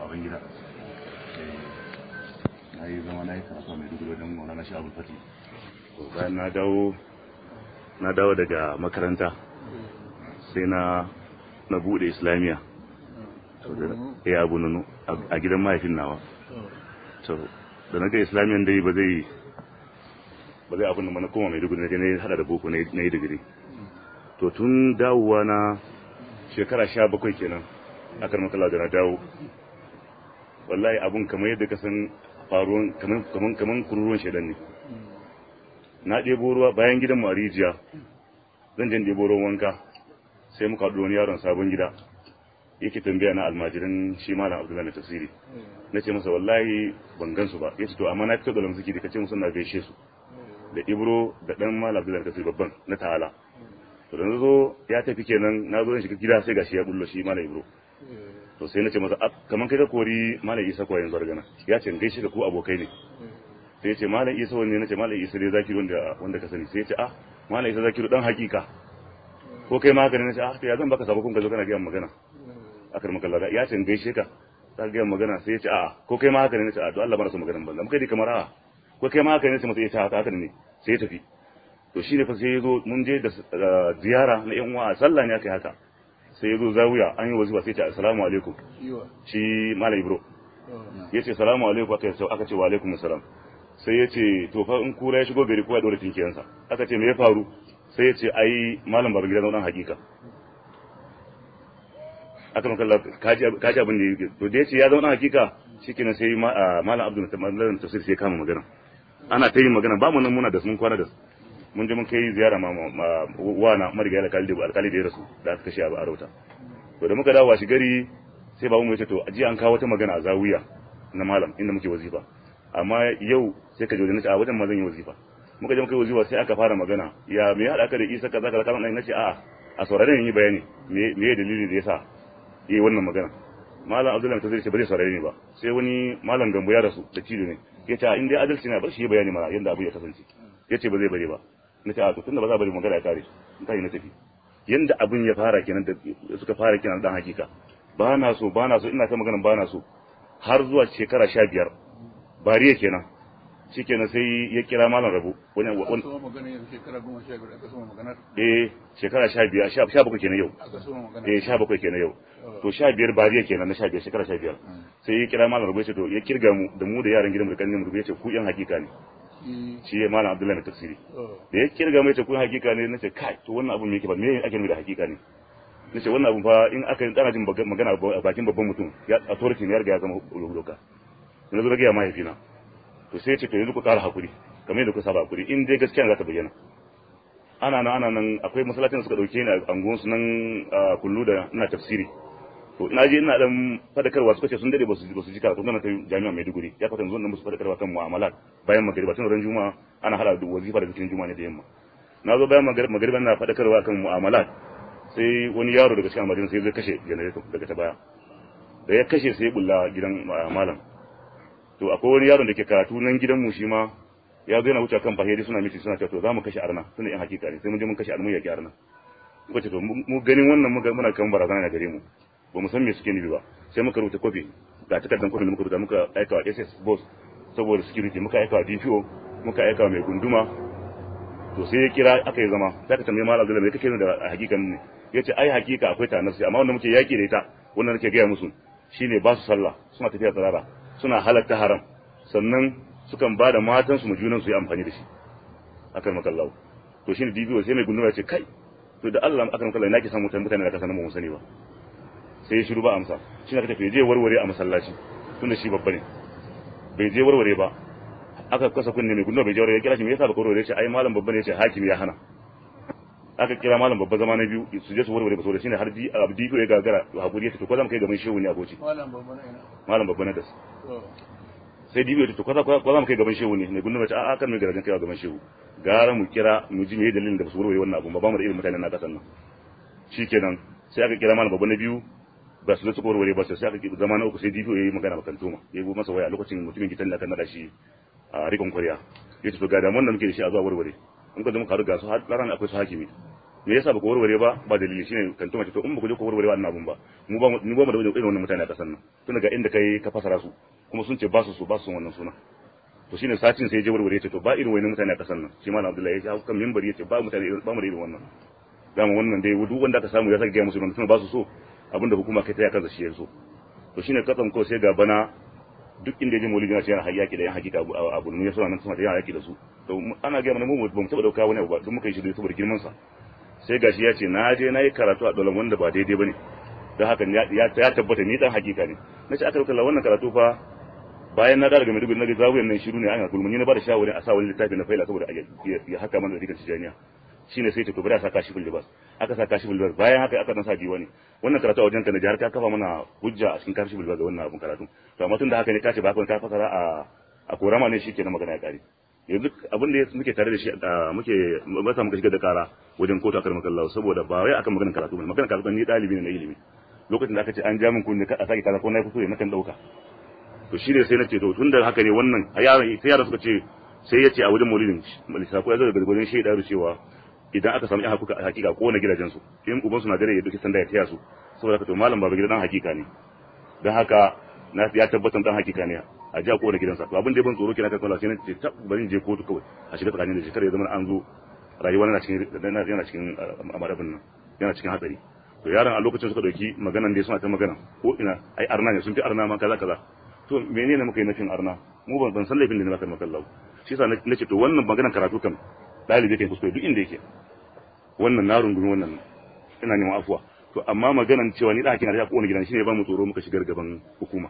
baban gida na yi zama na yi karatu mai dubu wajen maulana shi abul fati bayan na dawo na dawo daga makaranta sai na na bude islamiyya ya abu nunu a gidan mahaifin nawa to da na ga islamiyyan dai ba zai ba zai abin da mana koma mai dubu na je hada da boko na yi digiri to tun dawowa na shekara sha bakwai kenan a karmakala da na dawo wallahi abun kamar yadda ka san faruwan kaman kaman kururuwan shedan ne na ɗebo ruwa bayan gidan mu a rijiya zan je ɗebo ruwan wanka sai muka haɗu wani yaron sabon gida yake tambaya na almajirin shi malam abdullahi na tafsiri na ce masa wallahi ban gansu ba ya ce to amma na fito da lamsuki da kace musu na gaishe su da ibro da dan malam abdullahi na tafsiri babban na ta'ala to da zo ya tafi kenan na zo shiga gida sai gashi ya bullo shi malam ibro to sai na ce masa kaman kai ka kori malam isa ko yanzu gana ya ce gaishe da ku abokai ne sai ya ce malam isa wanne na ce malam isa dai zakiru wanda wanda ka sani sai ya ce ah malam isa zakiru dan hakika ko kai ma haka ne na ce ah to ya zan baka sabo kun ka zo kana ga magana akar maka lada ya ce gaishe ka ta ga magana sai ya ce a ko kai ma haka ne na ce a to Allah bana so maganan banza muka dai kamar a ko kai ma haka ne sai masa ya ce haka ne sai ya tafi to shine fa sai ya zo mun je da ziyara na yan uwa a sallah ne aka yi haka sai ya zo zawiya an yi wazifa sai ya ce assalamu alaikum shi malam ibro ya ce salamu alaikum aka ce aka ce wa alaikum assalam sai ya ce to fa in kura ya shigo gari kowa ya dora tinkiyansa aka ce me ya faru sai ya ce ai malam babu gidan dan hakika aka maka kaji kaji abin da yake to da ya ce ya zama dan hakika shikenan sai malam abdul malam tafsir sai kama magana ana ta yin magana ba mu nan muna da sun kwana da su mun je mun kai ziyara ma wana marigayi alkali da alkali da ya rasu da aka kashe a rauta to da muka dawo washi gari sai babu mu ya ce to aji an kawo wata magana a zawiya na malam inda muke wazifa amma yau sai ka jode nace a wajen ma zan yi wazifa muka je muka yi wazifa sai aka fara magana ya me ya hada ka da Isa kaza kaza kaza nace a a saurare ni bayani me me dalili da yasa yi wannan magana malam Abdullahi ta zai ce ba zai saurare ni ba sai wani malam Gambo ya rasu da cido ne yace in dai adalci ne bar shi bayani mana yanda abu ya kasance yace ba zai bare ba nace a to tunda ba za bari magana ya kare in kai na tafi yanda abin ya fara kenan da suka fara kenan dan hakika ba na so ba na so ina ta magana ba na so har zuwa shekara sha biyar bariya kenan shi kenan sai ya kira malam rabu wani wani eh shekara sha biyar sha bakwai kenan yau eh sha bakwai kenan yau to sha biyar bariya kenan na sha biyar shekara sha biyar sai ya kira malam rabu ya ce to ya kirga mu da mu da yaran gidan mu da kanin mu ya ce ku yan hakika ne shi ya malam abdullahi na tafsiri da ya kirga mu ya ce ku yan hakika ne nace kai to wannan abun me yake ba me ake nufi da hakika ne nace wannan abun fa in aka yi tsana jin magana a bakin babban mutum ya authority ne ya riga ya zama doka na zo ga ya mahaifina to sai ce to yanzu ku ƙara hakuri kamar yadda ku saba hakuri in dai gaskiya za ta bayyana ana nan ana nan akwai masallacin da suka dauke ni a angon su nan kullu da ina tafsiri to ina je ina dan fadakarwa suka ce sun dade ba su ba su ji karatu nan ta jami'a Maiduguri ya fata yanzu nan musu fadakarwa kan mu'amalat bayan magriba tun ran juma'a ana hada da wazifa da cikin juma'a ne da yamma na zo bayan magriba ina fadakarwa kan mu'amalat sai wani yaro daga cikin almajirin sai zai kashe generator daga ta baya da ya kashe sai ya bulla gidan malam to akwai wani yaron da ke karatu nan gidan mu shi ma ya zo yana wuce kan fahiri suna miti suna cewa to za mu kashe arna suna yan hakika ne sai mun je mun kashe arna ya ki arna muka ce to mu ganin wannan muka muna kan barazana na gare mu ba mu san me suke nufi ba sai muka rubuta kofi ga takardar kofi da muka rubuta muka aika wa SS boss saboda security muka aika wa DPO muka aika wa mai gunduma to sai ya kira aka yi zama sai ka tambaye malam Abdullahi me kake da hakikan ne yace ai hakika akwai ta nafsi amma wanda muke yaki da ita wannan nake gaya musu shine ba su sallah suna tafiya tsarara suna halatta haram sannan sukan ba da matansu mu junan su yi amfani da shi akan makallahu to shine DPO sai mai gunduma ya ce kai to da Allah akan makallahu nake san mutane mutane da kasa nan ba mu sani ba sai ya shiru ba amsa shi ne aka tafi je warware a masallaci tunda shi babba ne bai je warware ba aka kasa kunne mai gunduma bai je warware ya kira shi me yasa baka warware ce ai malam babba ne ya ce hakimi ya hana aka kira malam babba zama na biyu su je su warware ba so da shine har di abdi ko ya gagara hakuri ya ce to ko za mu kai gaban shehu ne aboci malam babba na ina malam babba na das sai dibiyo ta to ko za mu kai gaban shehu ne mai gunduma ce a kan mai garajen kai gaban shehu gara mu kira mu ji me dalilin da ba su warware wannan abu ba ba mu da irin mutanen na kasan nan shikenan sai aka kira malam babba na biyu ba su su warware ba sai aka zama na uku sai dibiyo yayi magana bakan toma yayi go masa waya a lokacin mutumin gitan da kan nada shi a rikon kwariya yace to ga da mun da muke da shi a zuwa warware in ka zama ka riga su har ran akwai su hakimi me yasa ba ku warware ba ba dalili shine kan tuma ce to in ba ku je ku warware wannan abun ba mu ba mu ba mu da irin wannan mutane a kasan nan tun daga inda kai ka fasara su kuma sun ce ba su so ba su son wannan suna to shine satin sai ya je warware ya ce to ba irin wannan mutane a kasan nan shi malam Abdullahi ya ce kan minbari ya ce ba mutane ba mu da irin wannan dama wannan dai duk wanda aka samu ya saka ga musu wannan ba su so abinda hukuma kai ta ya kansa shi ya so to shine katsam ko sai ga bana duk inda ya je maulidi na ce yana hayyaki da yan hakika abu mun ya suna nan suna da yana yaki da su to ana ga mana mu ba mu taba dauka wani abu ba duk muka yi shi saboda girman sa sai gashi ya ce na je na yi karatu a dolan wanda ba daidai bane don haka ya tabbata ni dan hakika ne na ce aka dauka wannan karatu fa bayan na daga Maiduguri na ga zawuyan nan shiru ne an gulmuni na ba da shawarin a sa wani littafi na faila saboda ya haka mana da rikan tijaniya shine sai ta to bari a sa kashi libas aka sa kashi libas bayan haka aka dan sa diwani wannan karatu a wajen ka na jihar ka kafa mana hujja a cikin kashi libas da wannan abun karatu to amma tun da haka ne ka ce ba ka fasara a a korama ne shi kenan magana ya kare yanzu abin da muke tare da shi muke masa muka shiga da kara wajen kotu akar makallahu saboda ba wai akan maganar karatu ne maganar karatu ni dalibi ne na ilimi lokacin da aka ce an ja min kunne a sake kaza ko na kuskure na kan dauka to shi ne sai na ce to tun da haka ne wannan yaran sai yaran suka ce sai ya ce a wajen maulidin lissafo ya zo daga gudun shaida da cewa idan aka samu yan hakika ko na gidajen su in ubansu na dare ya duki sanda ya taya su saboda haka to malam baba gidan hakika ne don haka na ya tabbatar dan hakika ne a ji a kowane gidansa to abin da ban tsoro kenan kan sai na ce tab bari je kotu kawai a shiga tsakanin da shekara ya zama an zo rayuwa yana cikin yana cikin amarabin nan yana cikin hatsari to yaran a lokacin suka dauki maganan da suna ta magana ko ina ai arna ne sun fi arna ma kaza kaza to menene muka yi nafin arna mu ban ban san laifin da ne maka makallahu shi yasa nace to wannan maganan karatu kan dalibi kai kuskure duk inda yake wannan na rungumi wannan ina neman afuwa to amma maganan cewa ni da hakina da kowane gidan shine ba mu tsoro muka shigar gaban hukuma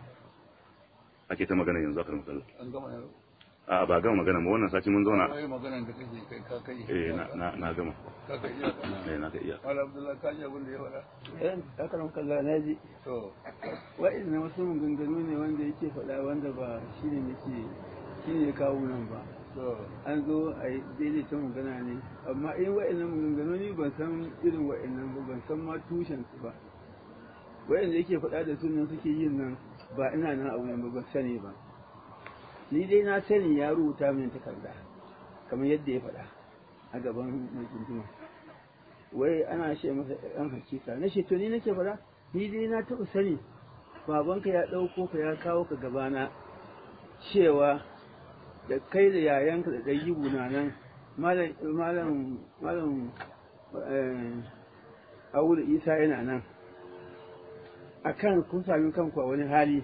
ake ta magana yanzu akan matsala an gama yanzu a ba gama magana ba wannan sati mun zauna wai maganan da kake kai ka kai eh na na na gama ka kai iya eh na ga iya Malam Abdullahi ka ji abin da ya faɗa eh akaram kallah na ji to wa'in wasu maganganu ne wanda yake faɗa wanda ba shi ne nake shi ne ya kawo nan ba to an zo a yi daidaita magana ne amma in wa'in maganganu ni ban san irin wa'in ba ban san ma tushen su ba wa'in da yake faɗa da sunan suke yin nan ba ina nan a wurin ba ban sani ba ni dai na sani ya rubuta min takarda kamar yadda ya faɗa a gaban mai tuntuma wai ana ce masa ɗan hakika na ce to ni nake faɗa ni dai na taɓa sani babanka ya ɗauko ka ya kawo ka gabana cewa da kai da yayanka da ɗayibu na nan malam malam malam Awulu Isa yana nan akan kun sami kanku a wani hali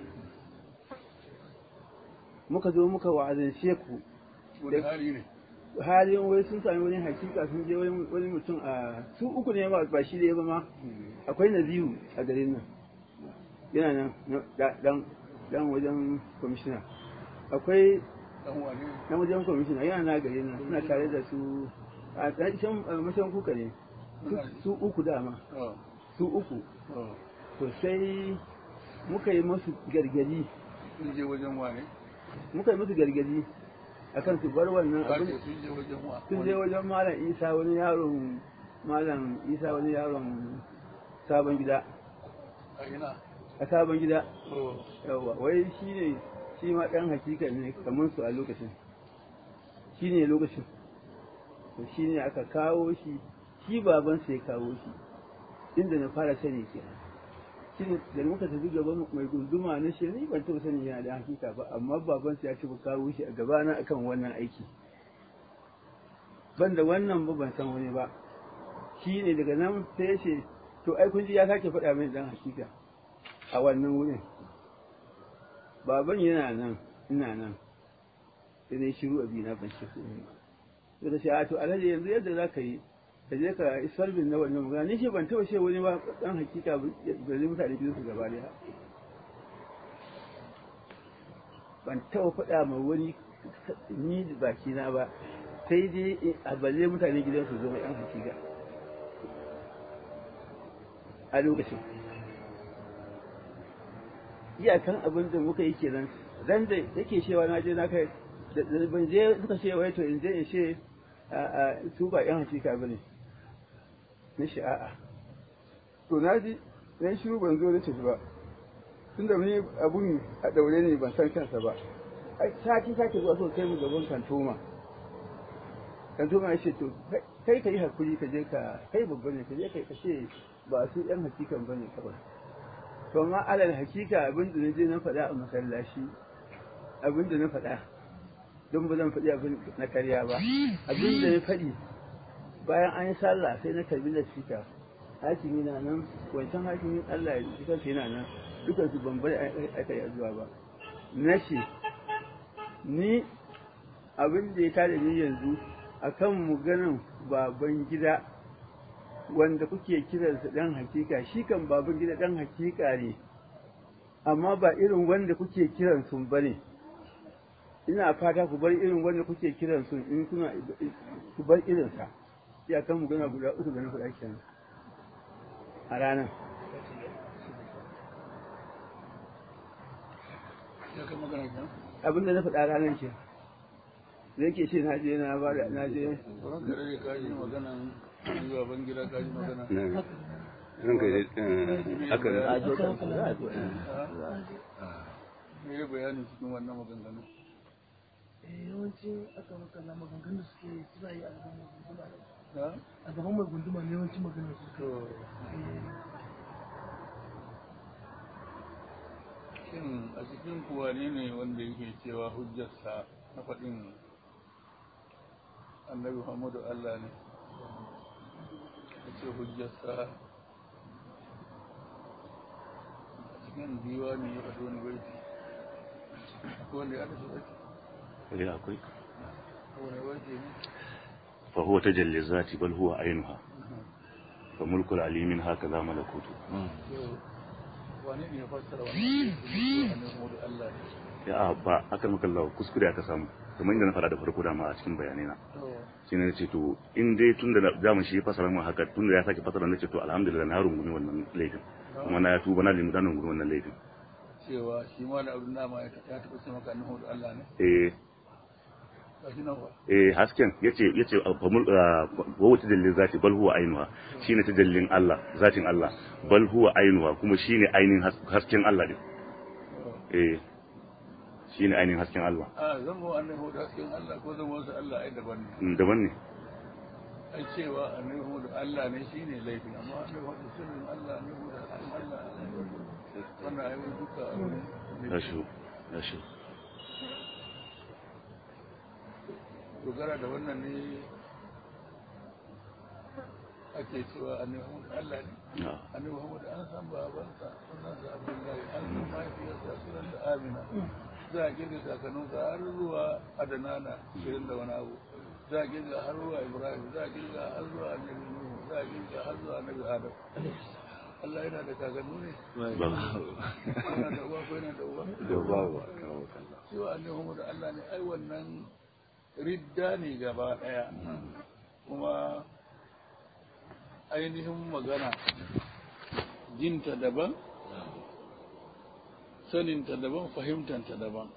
muka zo muka wa'azance ku wani hali ne halin wai sun sami wani hakika sun je wani mutum a su uku ne ba ba shi da ya ba ma akwai naziru a garin nan yana nan dan dan wajen kwamishina akwai dan wani na wajen kwamishina yana na garin nan suna tare da su a can mashan kuka ne Su- su uku dama oh su uku oh to sai muka yi musu gargadi sun je wajen wani muka yi musu gargadi akan su bar wannan ka abin ce sun je wajen wa sun je wajen malam isa wani yaron malam isa wani yaron sabon gida a ina a sabon gida oh yawa wai shi ne shi ma ɗan hakika ne kamar su a lokacin shi ne lokacin to shi ne aka kawo shi shi baban sai kawo shi inda na fara sani kenan shi ne da muka tafi gaban mai gunduma na shi ni ban taɓa sani yana da hakika ba amma baban ya ci kawo shi a gabana akan wannan aiki ban da wannan ba ban san wani ba shi ne daga nan sai ya ce to ai kun ji ya sake faɗa min dan hakika a wannan wurin baban yana nan ina nan sai dai shiru a bina ban shi komai ba sai da shi a to alhaji yanzu yadda za ka yi ka je ka isar bin na wannan magana ni shi ban taɓa ce wani ba dan hakika ba zai mutane biyu su gaba daya ban taɓa faɗa ma wani ni da baki na ba sai dai a balle mutane gidan su zama yan hakika a lokacin iyakan abin da muka yi kenan ran da yake cewa na je na kai da da ban je suka ce wai to in je in ce a a su ba yan hakika bane na shi a'a to na ji na yi shiru ban zo na tafi ba tunda ni abun a daure ne ban san kansa ba ai sati sake zuwa so kai mu gaban kantoma kantoma ya ce to kai kai ka yi hakuri ka je ka kai babba ne ka je ka ce ba su yan hakikan ba ne kawai to amma alal hakika abin da na je na faɗa a masallaci abin da na faɗa don ba zan faɗi abin na karya ba abin da na faɗi bayan an yi sallah sai na karbi da sika hakimi na nan wancan hakimin Allah ya ji kansa yana nan dukan su ban bari aka yi zuwa ba na ce ni abin da ya tada ni yanzu akan maganan baban gida wanda kuke kiransa dan hakika shi kan baban gida dan hakika ne amma ba irin wanda kuke kiran sun bane ina fata ku bar irin wanda kuke kiran sun in kuna ku bar irinsa ya kan magana guda uku da na faɗa kenan a ranar ya kai magana kenan abin da na faɗa ranar ke da yake ce na je na ba da na je sauran kare da kaji maganan zuwa ban gida kaji magana ranka ya haka ne a je kan za a zo me ya bayani cikin wannan maganganu yawanci aka makalla maganganun da suke suna yi a gaban mai gunduma ne ha a gaban mai gunduma ne yawanci maganar su to shin a cikin kuwa ne ne wanda yake cewa hujjarsa na faɗin annabi muhammadu allah ne ya ce hujjarsa a cikin diwani ya faɗi wani baiti akwai wanda ya haɗa shi baiti eh akwai wani baiti ne fa huwa tajalli zati bal huwa ainuha fa mulkul alimin hakaza malakutu wane ne ya fassara wannan annabi muhammadu allah ne ya ba aka maka Allah kuskure aka samu kamar inda na fara da farko dama a cikin bayanai na to shi ne ce to in dai tun da zamu shi ya fasara mu haka tun da ya sake fasara na ce to alhamdulillah na rungumi wannan laifin kuma na ya tuba na limu da rungumi wannan laifin cewa shi ma da abin dama ya ya taɓa ce maka annabi muhammadu allah ne eh ga shi nan ba eh hasken yace yace famul wa wata dalilin zati bal huwa ainuha shine ta dalilin Allah zatin Allah bal huwa ainuha kuma shine ainihin has- hasken Allah din eh shine ainihin hasken Allah a zan mu annabi muhammadu hasken allah ko zan wasu allah ai daban ne Mm, daban ne ai cewa annabi muhammadu allah ne shine laifin amma annabi muhammadu sirrin allah ne muhammadu hasken allah wannan ai wani duka abu ne rashu rashu dogara da wannan ne ake cewa annabi muhammadu allah ne Ah, annabi muhammadu an san babansa sunansa abdullahi an san mahaifiyarsa sunanta amina za a kirga kakanninsa har zuwa adanana shirin da wani abu za a kirga har zuwa ibrahim za a kirga har zuwa annabi nuhu za a kirga har zuwa annabi adam Allah yana da kakannu ne ba yana da uwa ko yana da uwa da babu kawo kallon cewa annabi muhammadu Allah ne ai wannan ridda ne gaba daya kuma ainihin magana jinta daban saninta daban fahimtanta daban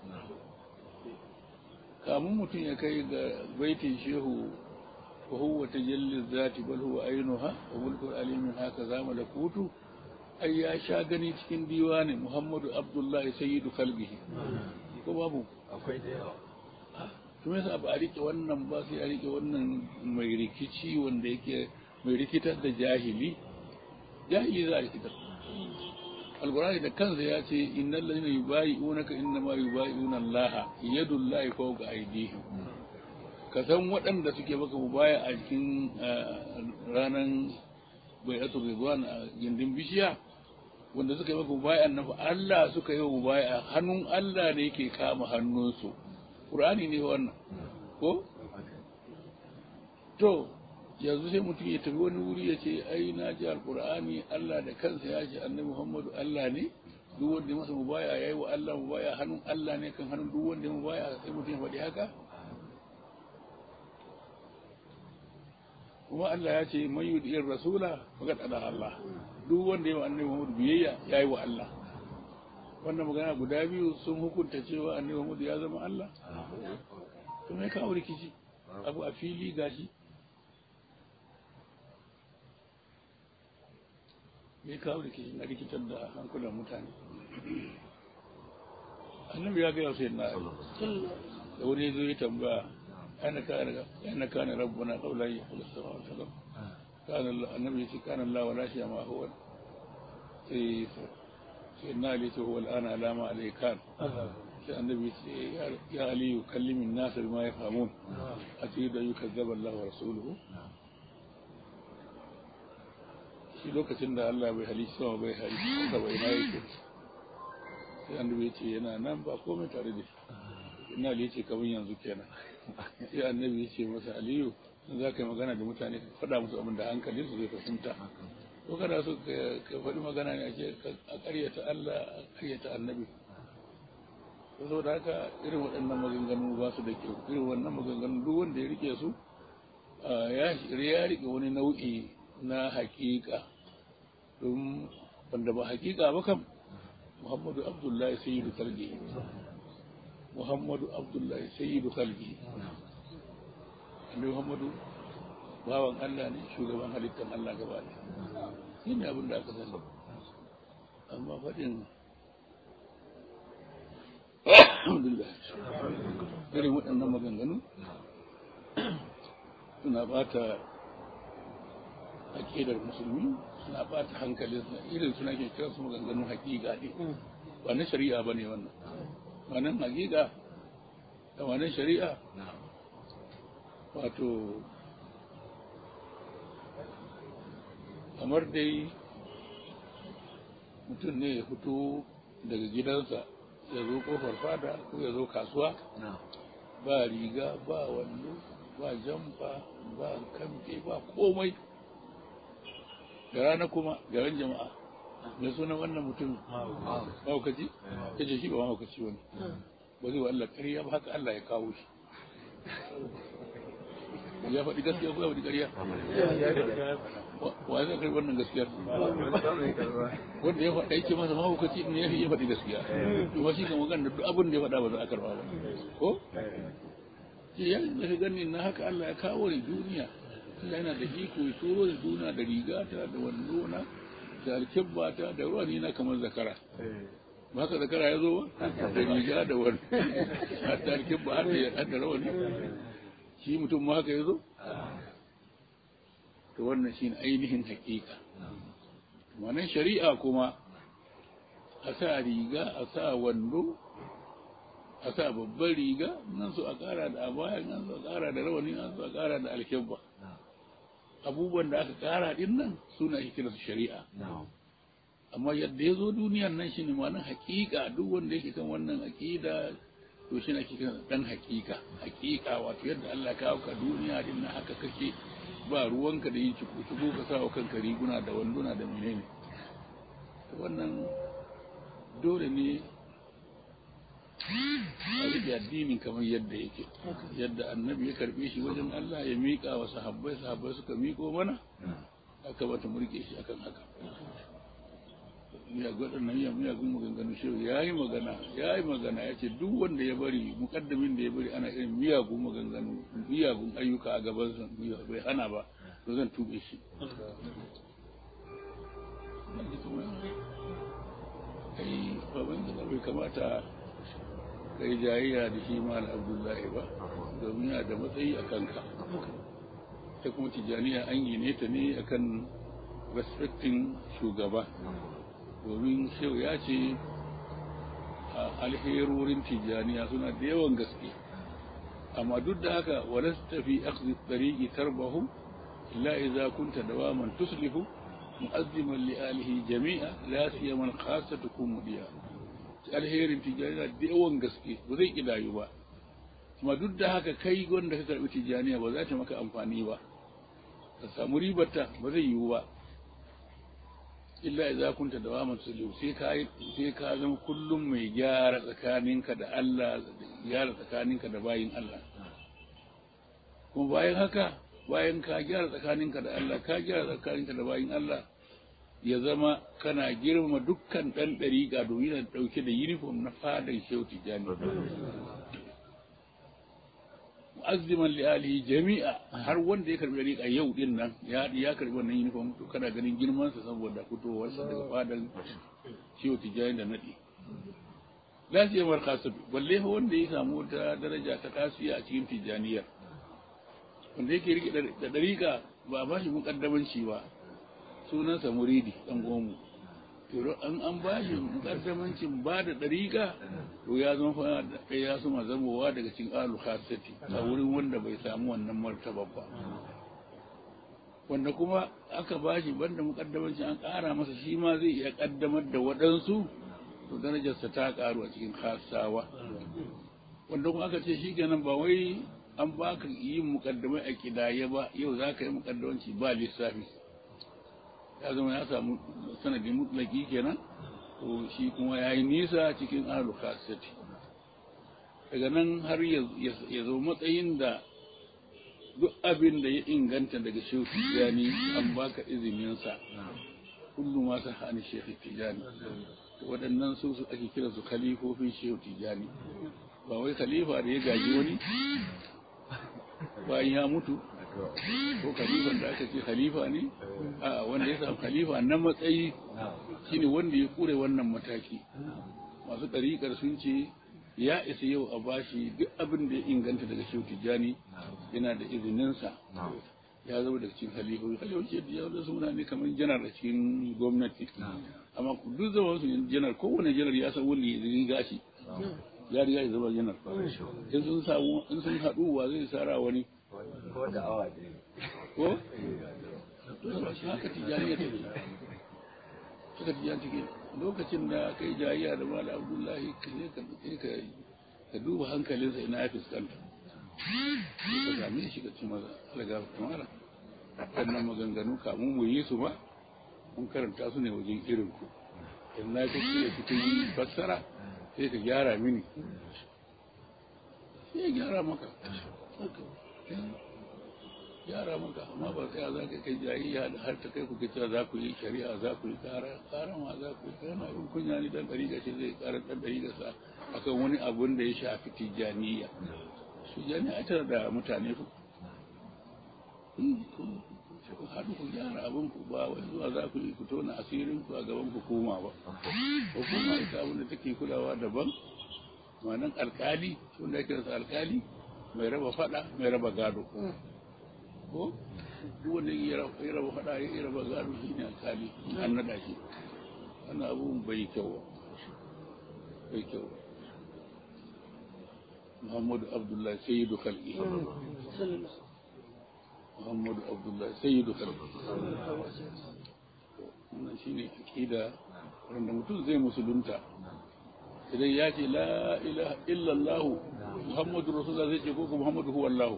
kamun mutum ya kai ga baitin shehu wa huwa tajalli zati bal huwa ainuha wa mulkul alimin haka zama da kutu ai ya sha gani cikin diwani muhammadu abdullahi sayyidu kalbihi ko babu akwai da yawa to yasa ba a rike wannan ba sai a rike wannan mai rikici wanda yake mai rikitar da jahili jahili za a rikitar alqur'ani da kansa ya ce innal ladina yubayi'unaka innama yubayi'una Allah yadullahi fawqa aydihim ka san waɗanda suke maka mubaya a cikin ranar bai'atul ridwan a gindin bishiya wanda suka yi maka mubaya annabi Allah suka yi mubaya hannun Allah ne yake kama hannunsu Qur'ani ne wannan ko to yanzu sai mutum ya tafi wani wuri ya ce ai na ji alqur'ani Allah da kansa ya ce annabi Muhammadu Allah ne duk wanda ya masa mubaya yayi wa Allah mubaya hannun Allah ne kan hannun duk wanda ya mubaya sai mutum ya faɗi haka kuma Allah ya ce man yudi'ir rasula faqad ada Allah duk wanda ya wa annabi Muhammadu biyayya yayi wa Allah wannan magana guda biyu sun hukunta cewa annabi Muhammadu ya zama Allah to me kawo rikici abu a fili gashi me kawo rikici na rikitar da hankulan mutane annabi ya gaya sai na da wani zo ya tambaya أنا كان أنا كان ربنا قبل أن يخلق السماوات والأرض كان الله النبي يقول كان الله ولا شيء ما هو في سيدنا علي هو الآن على ما عليه كان النبي يقول يا علي كلم الناس بما يفهمون أتريد أن يكذب الله ورسوله shi lokacin da Allah bai halitta sama bai halitta bai na yake sai annabi ya ce yana nan ba komai tare da shi ina da yace kamar yanzu kenan sai annabi ya ce masa aliyu in za ka yi magana da mutane ka faɗa musu abin da hankalin su zai fahimta ko kana so ka faɗi magana ne a ce a ƙaryata Allah a ƙaryata annabi saboda haka irin waɗannan maganganu ba su da kyau irin wannan maganganu duk wanda ya rike su ya rike wani nau'i na hakika don wanda ba hakika ba kam muhammadu abdullahi sayyidu kalgi muhammadu abdullahi sayyidu kalgi annabi muhammadu bawan allah ne shugaban halittar allah gaba ne shi ne abin da aka sani amma faɗin alhamdulillah irin waɗannan maganganu suna bata aƙidar musulmi suna bata hankalin irin suna ke kira su maganganun hakika ne ba na shari'a ba ne wannan wannan hakika da wannan shari'a wato kamar dai mutum ne ya fito daga gidansa ya zo kofar fada ko ya zo kasuwa ba riga ba wando ba jamfa ba kamfe ba komai da rana kuma garin jama'a mai sunan wannan mutum mahaukaci ya ce shi ba mahaukaci wani ba zai wa Allah ƙarya ba haka Allah ya kawo shi ya faɗi gaskiya ko ya faɗi ƙarya wa zai karɓi wannan gaskiyar wanda ya faɗa yake masa mahaukaci ne ya faɗi gaskiya kuma shi kan magana duk abin da ya faɗa ba za a karɓa ba ko ya da gani na haka Allah ya kawo ni duniya Allah yana da iko ya turo da duniya da rigata da wandona da alkibbata da ruwani na kamar zakara ba haka zakara ya zo da riga da wani hatta alkibba har da da rawani shi mutum ma haka ya zo to wannan shine ainihin hakika wannan shari'a kuma a sa riga a sa wando a sa babban riga nan su a ƙara da abaya nan su a ƙara da rawani nan su a ƙara da alkyabba abubuwan da aka ƙara din nan suna ake kira su shari'a amma yadda ya zo duniyan nan shi ne ma'anar haƙiƙa duk wanda yake kan wannan aƙida to shi ne ake kira dan haƙiƙa haƙiƙa wato yadda Allah kawo ka duniya din nan haka kake ba ruwanka da yin ciku-ciku ka sa wa kanka riguna da wanduna da menene wannan dole ne a rike addinin kamar yadda yake yadda annabi ya karbe shi wajen Allah ya miƙa wa sahabbai sahabbai suka miƙo mana aka bata murke shi akan haka ya gwada nan ya miyagun maganganu shi ya yi magana ya yi magana ya ce duk wanda ya bari mukaddamin da ya bari ana irin miyagun maganganu miyagun ayyuka a gabansa bai hana ba to zan tube shi kai baban gida bai kamata kai jayayya da shi mal abdullahi ba domin yana da matsayi a kanka ta kuma tijaniya an gine ta ne akan respecting shugaba domin shehu ya ce a alherorin tijaniya suna da yawan gaske amma duk da haka wala tafi akhdhi tariqi tarbahu illa idza kunta dawaman tuslihu mu'azziman li alihi jami'a la siyama khassatukum mudiya alherin tijaniya da yawan gaske ba zai kidayu ba amma duk da haka kai wanda ka karbi tijaniya ba za ta maka amfani ba ka samu ribarta ba zai yiwu ba illa idza kunta dawaman tuslihu sai ka sai ka zama kullum mai gyara tsakaninka da Allah gyara tsakaninka da bayin Allah kuma bayan haka bayan ka gyara tsakaninka da Allah ka gyara tsakaninka da bayin Allah ya zama kana girmama dukkan ɗan ɗariƙa domin yana ɗauke da uniform na fadan shehu tijjani mu'azziman li alihi jami'a har wanda ya karbi ɗariƙa yau din nan ya ya karbi wannan uniform to kana ganin girman sa saboda fitowarsa daga fadan shehu tijjani da nadi lafiyar kasatu balle wanda ya samu wata daraja ta kasiya a cikin tijjaniyar wanda yake rike da dariƙa ba ba shi mukaddamanci ba sunansa muridi dan gomu to an an ba shi mukaddamancin ba da dariƙa to ya zama fa ya suma zamowa daga cikin alu khasati a wurin wanda bai samu wannan martaba ba wanda kuma aka ba shi banda mukaddamancin an ƙara masa shi ma zai iya kaddamar da waɗansu to darajarsa ta ƙaru a cikin khasawa wanda kuma aka ce shi kenan ba wai an baka yin mukaddamai a kidaye ba yau za ka yi mukaddamanci ba lissafi ya zama ya samu sanadin mutlaki kenan to shi kuma ya yi nisa cikin alu khasati daga nan har ya zo matsayin da duk abin da ya inganta daga shehu tijjani an baka izininsa kullum ma sa hani shehu tijjani waɗannan su su ake kira su khalifofin shehu tijjani ba wai khalifa da ya gaji wani bayan ya mutu ko khalifan da aka ce khalifa ne a wanda ya samu khalifa na matsayi shine wanda ya kure wannan mataki masu ɗariƙar sun ce ya isa yau a bashi duk abin da ya inganta daga shehu tijjani yana da izininsa ya zama daga cikin halifofi halifofi da ya suna ne kamar janar a cikin gwamnati amma duk zaman su janar kowane janar ya san wanda ya riga shi ya riga ya zama janar in sun samu in sun haɗu wa zai sara wani ko da awa ko haka tijjani ya tafi haka tijjani take lokacin da kai jayayya da mala abdullahi ka je ka duke ka ka duba hankalinsa ina ya fuskanta ka same shi ka ci maza alaga kamara wannan maganganu kamun mu yi su ba mun karanta su ne wajen irin ku in na ka ce cikin fassara sai ka gyara mini sai ya gyara maka gyara maka amma ba sai za ka kai jayayya da har ta kai ku cewa za ku yi shari'a za ku yi kara kara ma za ku yi kana abin kunya ne dan ɗari gashi zai kara dan ɗari gasa akan wani abun da ya shafi tijaniya tijaniya a tara da mutane ku ku haɗu ku gyara abin ku ba wai zuwa za ku yi ku tona asirin ku a gaban hukuma ba hukuma ita abin da take kulawa daban ma'anan alkali wanda ake rasa alkali mai raba fada mai raba gado ko duk wanda ya raba fada ya raba gado shi ne alkali an nada shi wannan abun bai kyau bai kyau muhammadu abdullahi sayyidu khalqi muhammadu abdullahi sayyidu khalqi wannan shine aqida wanda mutum zai musulunta idan ya ce la ilaha illallah muhammadu rasulullah zai ce ko muhammadu huwa allah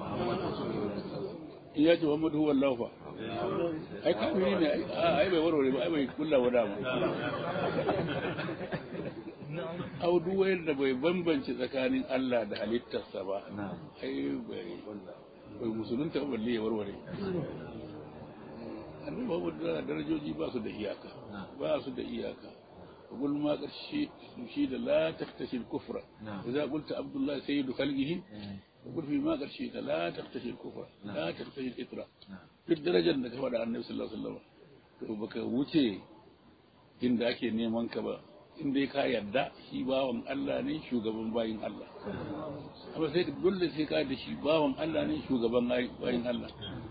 in ya ce muhammadu huwa allah fa ai kafiri ne ai bai warware ba ai bai kulla wada ba au duk wanda bai bambance tsakanin Allah da halittarsa ba ai bai bai musulunta ba balle ya warware annabi Muhammad da darajoji ba su da iyaka ba su da iyaka قل ما قرشي شيء لا تختشي الكفر إذا قلت عبد الله سيد خلقه وقل في ما قرشي لا تختشي الكفر لا تختشي الإطراء في الدرجة أنك فدع النبي صلى الله عليه وسلم to baka wuce inda ake neman ka ba in dai ka yarda shi bawan Allah ne shugaban bayin Allah amma sai dole sai ka da shi bawan Allah ne shugaban bayin Allah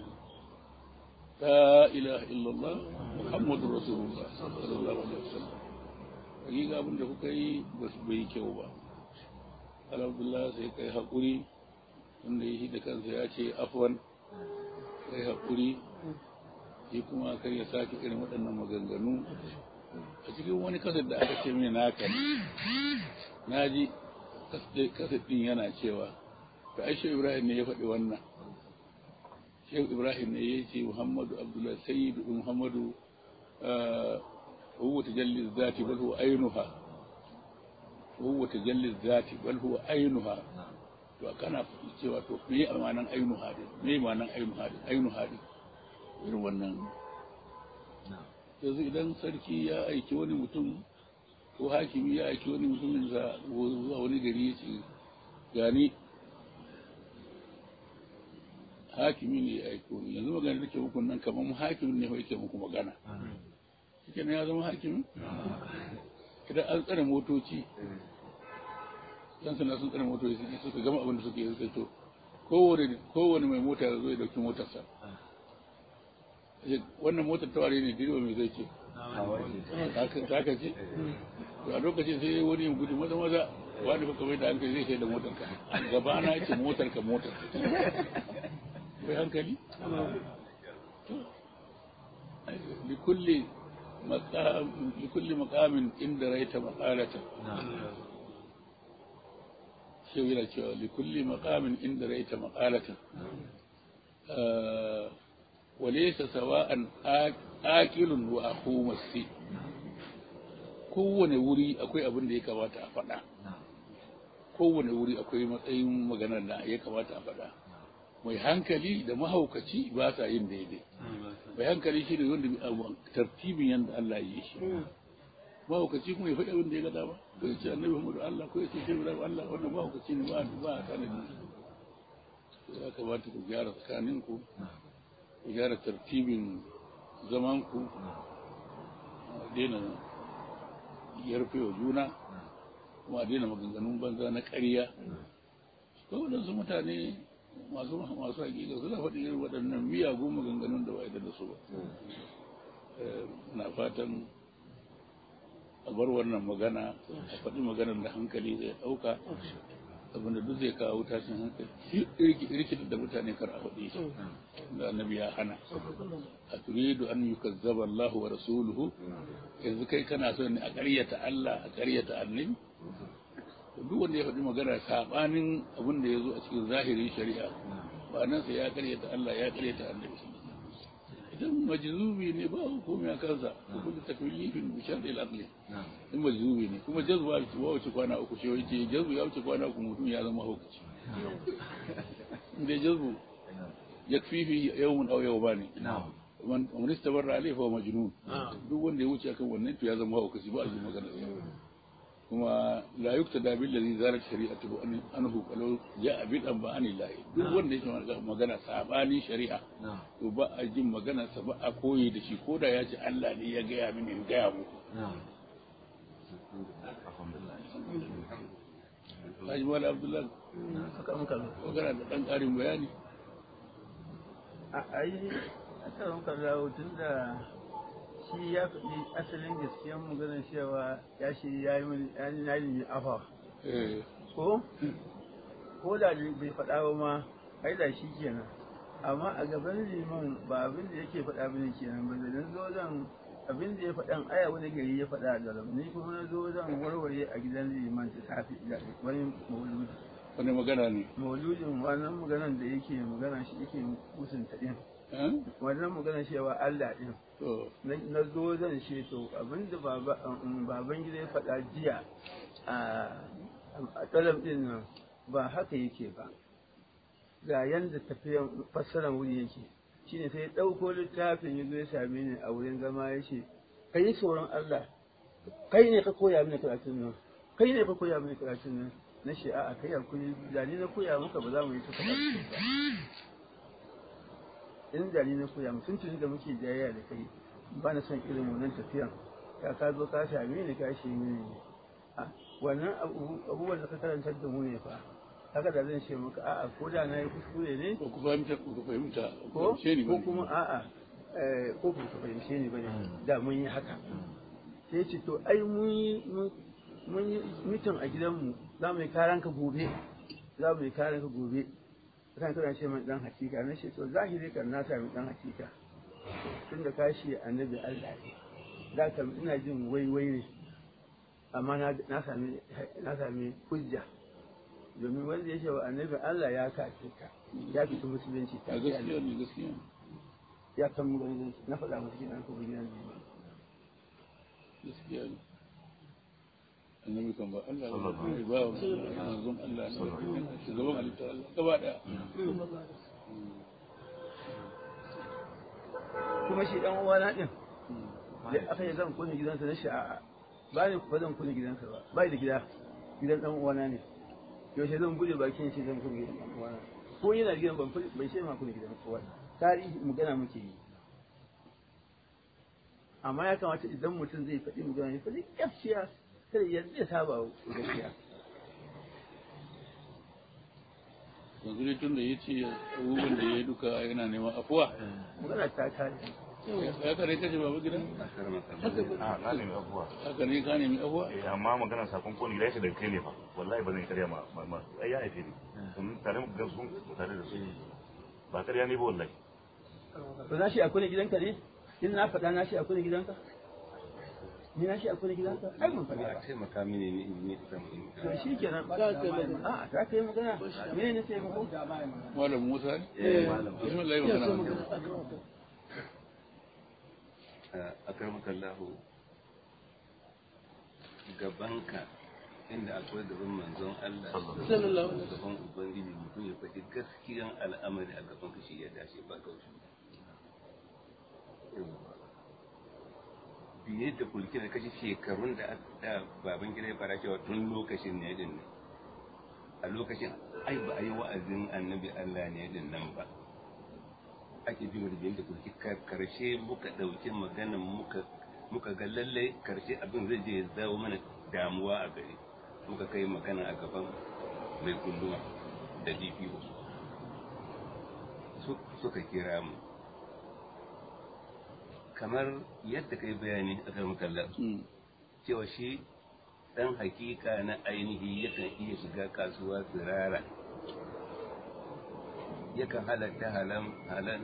la ilaha illallah muhammadur rasulullah sallallahu alaihi wasallam hakika abin da kuka yi ba su bai kyau ba alhamdulillah sai kai haƙuri wanda ya shi da kansa ya ce afwan kai haƙuri shi kuma kai ya sake irin waɗannan maganganu a cikin wani kasar da aka ce mai naka na ji kasar ɗin yana cewa ta aisha ibrahim ne ya faɗi wannan shehu ibrahim ne ya ce muhammadu abdullahi sayyidu muhammadu هو تجلي الذات بل هو عينها هو تجلي الذات بل هو عينها to kana cewa to me amanan ainu hadi me amanan ainu hadi ainu hadi irin wannan yanzu idan sarki ya aiki wani mutum ko hakimi ya aiki wani mutum zuwa wani gari ya ce gani hakimi ne ya aiko ni yanzu magana da ke muku nan kamar hakimin ne yake muku magana shi ya zama hakimi idan an tsare motoci yan sanda sun tsare motoci suka gama abin da suke yi to kowane kowane mai mota ya zo ya dauki motarsa wannan motar ta ware ne direba mai zai ce ta ka ce to a lokacin sai wani yin gudu maza maza wani baka bai da hankali zai sai da motar ka gaba na ce motar ka motar bai hankali likulli maqam likulli maqamin inda raita maqalata shi yana cewa likulli maqamin inda raita maqalata وليس سواء آكل وأخو مسي kowane wuri akwai abin da ya kamata a faɗa kowane wuri akwai matsayin maganar da ya kamata a faɗa mai hankali da mahaukaci ba sa yin daidai mai hankali shi ne wanda tartibin yadda Allah ya yi shi mahaukaci kuma ya faɗi abin da ya gada ba ko ya ce annabi Muhammadu Allah ko ya ce shi da Allah wannan mahaukaci ne ba ba a tanadi ya kamata ku gyara tsakaninku ku gyara tartibin zamanku daina yarfe wa juna kuma daina maganganun banza na ƙarya ko waɗansu mutane masu masu hakika suna faɗi irin waɗannan miyagun maganganun da ba da su ba na fatan a bar wannan magana a faɗi maganar da hankali zai ɗauka abinda duk zai kawo tashin hankali rikitar da mutane kar a faɗi shi da annabi ya hana a turidu an yi kazzaba Allah wa rasuluhu yanzu kai kana so ne a ƙaryata Allah a ƙaryata annabi duk wanda ya faɗi magana saɓanin abin da ya zo a cikin zahirin shari'a ba nan sai ya ƙaryata Allah ya ƙaryata annabi idan majzubi ne ba hukumi a kansa kuma da taklifin bi sharri al-aqli in majzubi ne kuma jazba ba wuce kwana uku shi yace jazbu ya wuce kwana uku mutum ya zama hukunci inda jazbu yakfi fi yawmun aw yawmani man man istabarra alayhi fa majnun duk wanda ya wuce akan wannan to ya zama hukunci ba a yi magana kuma la yuktada bil ladhi zalat shari'atu anhu qalu ja'a bil an ba anillahi duk wanda yake magana sabani shari'a to ba a jin magana sa ba a koyi da shi koda ya ce Allah ne ya gaya mini in gaya muku Haji Mala Abdullahi, magana da ɗan ƙarin bayani. a yi a tsaron kallawo tun da shi ya faɗi asalin gaskiyar maganar cewa ya shi ya yi mini ya yi na yi afa ko ko da bai faɗa ba ma ai da shi kenan amma a gaban liman ba abin da yake faɗa bane kenan ba da zo zan abin da ya faɗan aya wani gari ya faɗa da rabu ni kuma na zo zan warware a gidan liman ta safi wani mauludi Wani magana ne? mauludin wannan maganar da yake magana shi yake musunta din wannan magana cewa Allah din na zo zan ce to abinda baban gida ya faɗa jiya a tsalam din nan ba haka yake ba ga yanda tafiyan fassarar wuri yake shine sai ya ɗauko littafin ya zo ya same ni a wurin zama ya ce ka yi tsoron Allah kai ne ka koya mini karatun nan kai ne ka koya mini karatun nan na ce a'a kai hakuri da ni na koya maka ba za mu yi ta karatu ba in da ni na koya mu tuntuni da muke jayayya da kai ba na son irin wannan tafiyan ka ka zo ka same ni ka shi mini ne wannan abubuwan da ka karantar da mu ne fa haka da zan ce maka a'a ko da na yi kuskure ne ko ku fahimta ku fahimta ko ko kuma a'a ko ku fahimce ni bane da mun yi haka sai ce to ai mun yi mun yi mitin a gidanmu za mu yi karan ka gobe za mu yi karan ka gobe kan kana ce mai dan hakika na ce to zahiri kan na sami dan hakika tun da kashi annabi Allah ne da kam ina jin waiwai ne amma na sami na sami hujja domin wanda ya ce wa annabi Allah ya kace ka ya fita musulunci ta gaskiya ne gaskiya ya kan mu na faɗa musu gidan ko gidan ne gaskiya ne annabi kan ba Allah ba ba manzon Allah ne shugaban halitta Allah gaba daya kuma shi dan uwana din da aka yi zan kone gidansa na sha'a ba ne ba zan kone gidansa ba ba da gida gidan dan uwana ne yaushe zan bude bakin shi zan kone gidan dan uwana ko yana gidan ban bai ce ma kone gidan uwana tarihi magana muke yi amma ya kamata idan mutum zai faɗi magana ya faɗi gaskiya kada ya zai saba gaskiya yanzu dai tun da ya ce abubuwan da ya yi duka yana neman afuwa magana ta kare ya kare kace babu gidan a na nemi abuwa haka ne ka nemi afuwa eh amma maganar sakon koni gida yace da kai ne fa wallahi ba zan karya ma ma- ma ai ya haife ni sun tare mu ga sun tare da su ba karya ne ba wallahi ba na shi a kone gidanka ne in na faɗa na shi a kone gidanka ni na shi a kone gidanka ai mun faɗa ba taimaka mini ne in yi samu in to shi kenan ba ta kai magana a ta kai magana mene ne sai mako malam musa ne Eh, malam. bismillah ya so magana magana a gaba a karmakallahu gabanka inda akwai gaban manzon Allah sallallahu alaihi gaban ubangiji mutum ya faɗi gaskiyan al'amari a gaban ka shi ya dace ba kaushi biye da kulki da kashi shekarun da da baban gida ya fara cewa tun lokacin ne din nan a lokacin ai ba a yi wa'azin annabi Allah ne din nan ba ake bi da biyan da kulki kar- karshe muka ɗauki maganan muka muka ga lallai karshe abin zai je ya zawo mana damuwa a gari muka kai magana a gaban mai kulluma da DPO su suka kira mu kamar yadda kai bayani a kan kallon Mm. cewa shi dan hakika na ainihi yakan iya shiga kasuwa tsirara yakan halatta halan halan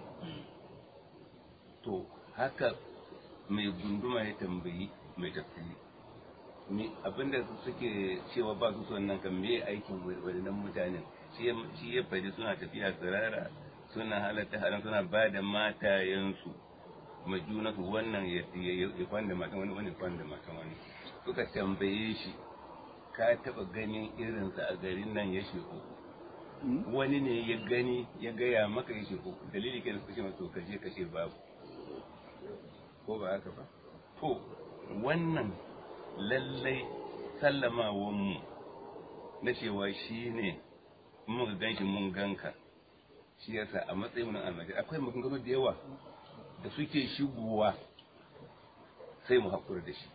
to haka mai gunduma ya tambayi mai tafsiri me abinda suke cewa ba su son nan kan me aikin wadannan mutanen shi ya- shi ya faɗi suna tafiya tsirara suna halatta halan suna ba da matayensu majunatu wannan ya ya- ya kwanda matan wani wani kwanda matan wani suka tambaye shi ka taba ganin irinsa a garin nan ya sheku Mm. wani ne ya gani ya gaya maka ya sheku dalili kenan suka ce masa to kaje kashe babu ko ba haka ba to wannan lallai sallamawan mu na cewa shi ne muka gan shi mun ganka shi yasa a matsayin mu na almajiri akwai maganganu da yawa da suke shigowa sai mu haƙura da shi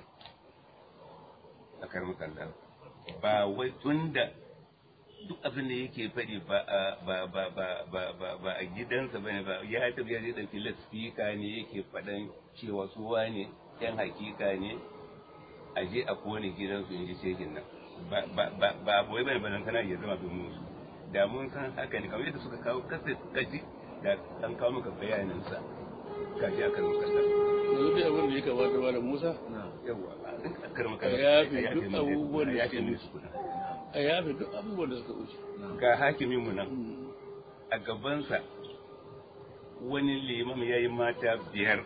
a karmukan da ba wai tunda duk abin da yake faɗi ba a ba ba ba ba ba ba a gidansa bane ba ya tafi ya je ɗauki lasfika ne yake faɗan cewa su wane yan hakika ne a je a kone gidansu in ji shekin nan ba ba ba ba wai bane bane kana ya zama domin su da mun san haka ne kamar yadda suka kawo kasa kaji da an kawo maka bayanin sa kaji aka rubuta da yanzu dai abin da ya kamata malam musa yawa a karma Ka yafe duk abubuwan da suka wuce. a yafe duk abubuwan da suka wuce ga hakimin mu nan Mm. a gabansa wani limam ya yi mata biyar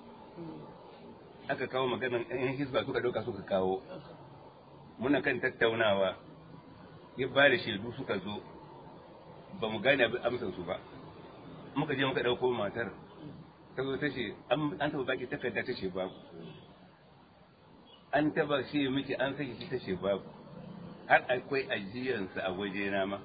aka kawo maganan yan hisba suka ɗauka suka kawo muna kan tattaunawa ya ba da shaidu suka zo ba mu gane abin amsar su ba muka je muka ɗauko matar ta zo ta ce an an taɓa baki takarda ta ce babu an taɓa shi miki an saki shi ta ce babu har akwai ajiyarsa a wajena ma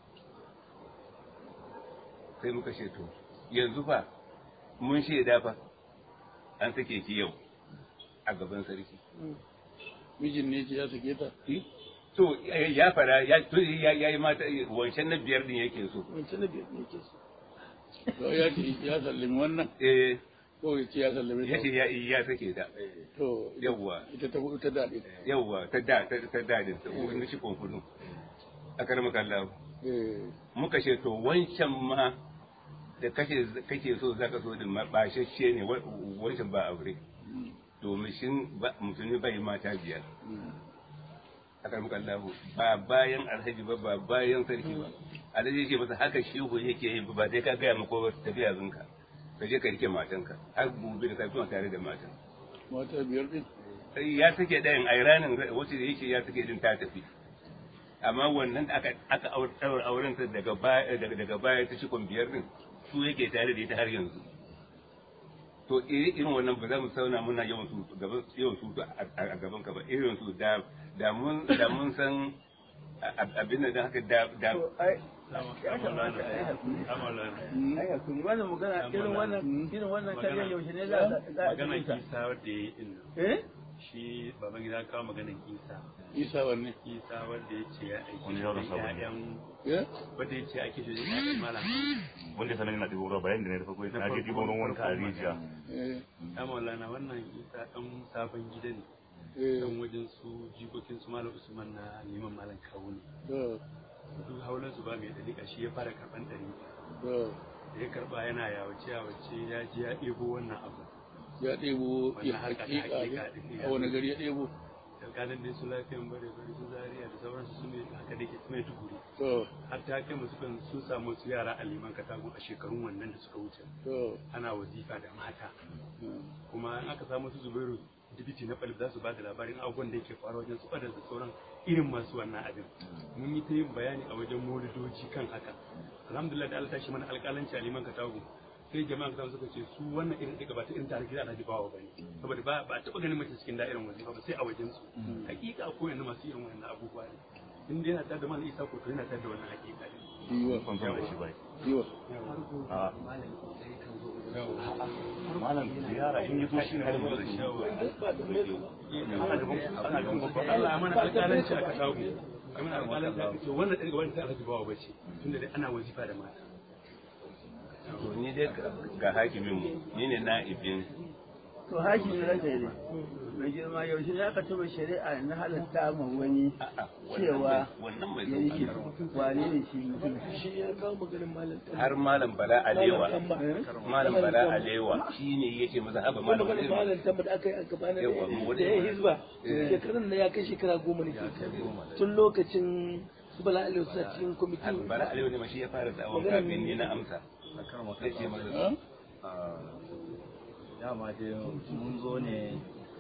sai muka ce to yanzu fa mun shaida fa an sake ki yau a gaban sarki mijin ne ce ya sake ta Eh? to ya fara ya to ya ya yi mata wancan na biyar din yake so wancan na biyar ne ke so to ya ce ya sallami wannan eh ko ya ce ya sallami ya ta ce ya ya sake ta to yawwa ita ta hudu ta daɗe yawwa ta da ta ta dadin ta wani shi konfudu a karama kallahu eh muka ce to wancan ma da kake kake so zaka so din ma bashashe ne wa- wancan ba aure domin shin ba- musulmi bai mata biyar mm. aka muka Allah ba bayan alhaji ba ba bayan sarki ba alhaji yake masa haka shehu yake yi ba dai ka gaya mako ba tafiya zunka ka je ka rike matanka har gobe da safiya tare da matan mata biyar din sai ya sake ɗayan a ranar wacce da yake ya sake din ta tafi amma wannan da aka aka aure auren ta daga baya daga daga baya ta cikon biyar din su yake tare da ita har yanzu to iri irin wannan ba za mu sauna muna yawan su gaban yawan su a a gaban ka ba irin su da da mun da mun san a- a- abin da haka da da to ai ya kamata ai hakuri Mm. ai hakuri wannan magana irin wannan irin wannan karyan yaushe ne za a za a magana za a kisa wadda ya yi din nan eh shi baban gida kawo maganar isa isa wanne isa wanda ya ce ya aiki Wani yaro da sabon ne. ƴaƴan ya wanda ya ce ake shi da ƴaƴan malam wanda sanar yana ɗibo ruwa bayan da ne da farko na je ɗibo ruwan wanka a rijiya eh ya maulana wannan isa ɗan sabon gida ne eh dan wajen su jikokin su malam usman na liman malam kawo ne to duk haulan su ba mai dalika shi ya fara karɓan ɗari to da ya karɓa yana yawace yawace ya je ya ɗebo wannan abu ya ɗebo ya Wannan harka ta hakika hakika ne ɗin, a wani gari ya ɗebo tsakanin dai su lafiyan bare bare su zaria da sauransu su ne haka da ke su mai tukuri to har ta kai musu kan sun samu su yara a liman katago a shekarun wannan da suka wuce to ana wazifa da mata mm, kuma in aka samu su zubairu dibiti na falif za su ba da labarin abubuwan da yake faruwa wajen su da sauran irin masu wannan abin mun yi ta yin bayani a wajen molidoji kan haka alhamdulillah da Allah ta shi mana alƙalanci a liman katago sai jama'a kasa suka ce su wannan irin ɗiga ba ta irin tarihi da alhaji bawa bane saboda ba ba a taɓa ganin mace cikin da'irin wazifa ba sai a wajen su hakika ko yanzu masu irin wannan abubuwa ne in dai yana tare da malam isa ko to yana tare da wannan hakika ne yiwa son son da shi bai yiwa a malam ziyara in yi zo shi ne har yanzu da shi ana gaban ana gaban babban Allah mana alƙalanci aka samu kamar alƙalanci aka ce wannan ɗaya gaban ta alhaji bawa bace tunda dai ana wazifa da mata to ni dai ga hakimin mu ni ne na'ibin to haki ne rage ne mai girma yaushe ne aka taba shari'a na halatta ma wani a'a cewa wannan bai ya yi zo wane ne shi mutum shi ya kawo maganin malam har malam bala alewa Tamba. malam bala alewa shine yake masa haba kuma malam maganin alewa malam tamba da aka yi a gaba na Yawa, mu da ya hizba shekarun da ya kai shekara goma ne tun lokacin su bala aliyu suna cikin kwamitin bala alewa ne ma shi ya fara da'awan kafin ni na amsa sai ce masa dama dai mun zo ne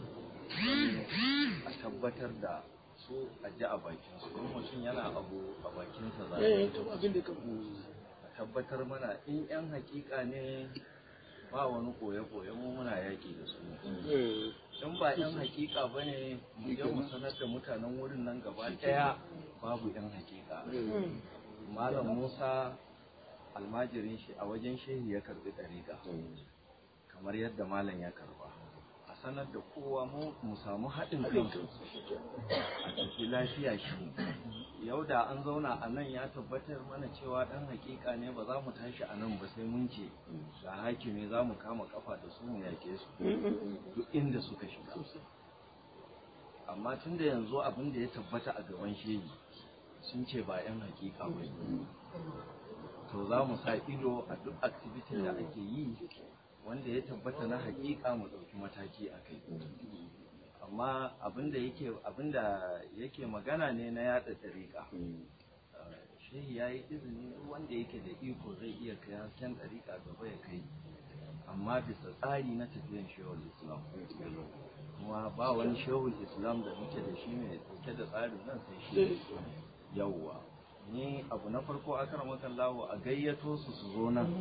a tabbatar da su a ji a bakin su in mutum yana abu a bakinsa za eh to abin da ka a tabbatar mana in yan hakika ne ba wani koye-koye mu muna yaƙi da su eh in ba yan hakika ba ne mu je mu sanar da mutanen wurin nan gaba ɗaya babu yan hakika malam musa almajirin shi a wajen shehi ya karbi ɗariƙa kamar yadda malam ya karba a sanar da kowa mu mu samu haɗin kansu a tafi lafiya shi yau da an zauna a nan ya tabbatar mana cewa ɗan hakika ne ba za mu tashi a nan ba sai mun ce ga hakimi za mu kama kafa da su mu yaƙe su duk inda suka shiga amma tun da yanzu abin da ya tabbata a gaban shehi sun ce ba 'yan hakika ba ne. to za mu sa ido a duk activity da ake yi wanda ya tabbata na hakika mu ɗauki mataki a kai amma abinda yake abinda yake magana ne na yada dariƙa shehi ya yi izini duk wanda yake da iko zai iya kai hasken dariƙa gaba ya kai amma bisa tsari na tafiyan shehul islam kuma ba wani shehul islam da muke da shi mai dauke da tsarin nan sai shi yawwa ni abu na farko akar makallahu a gayyato su su zo nan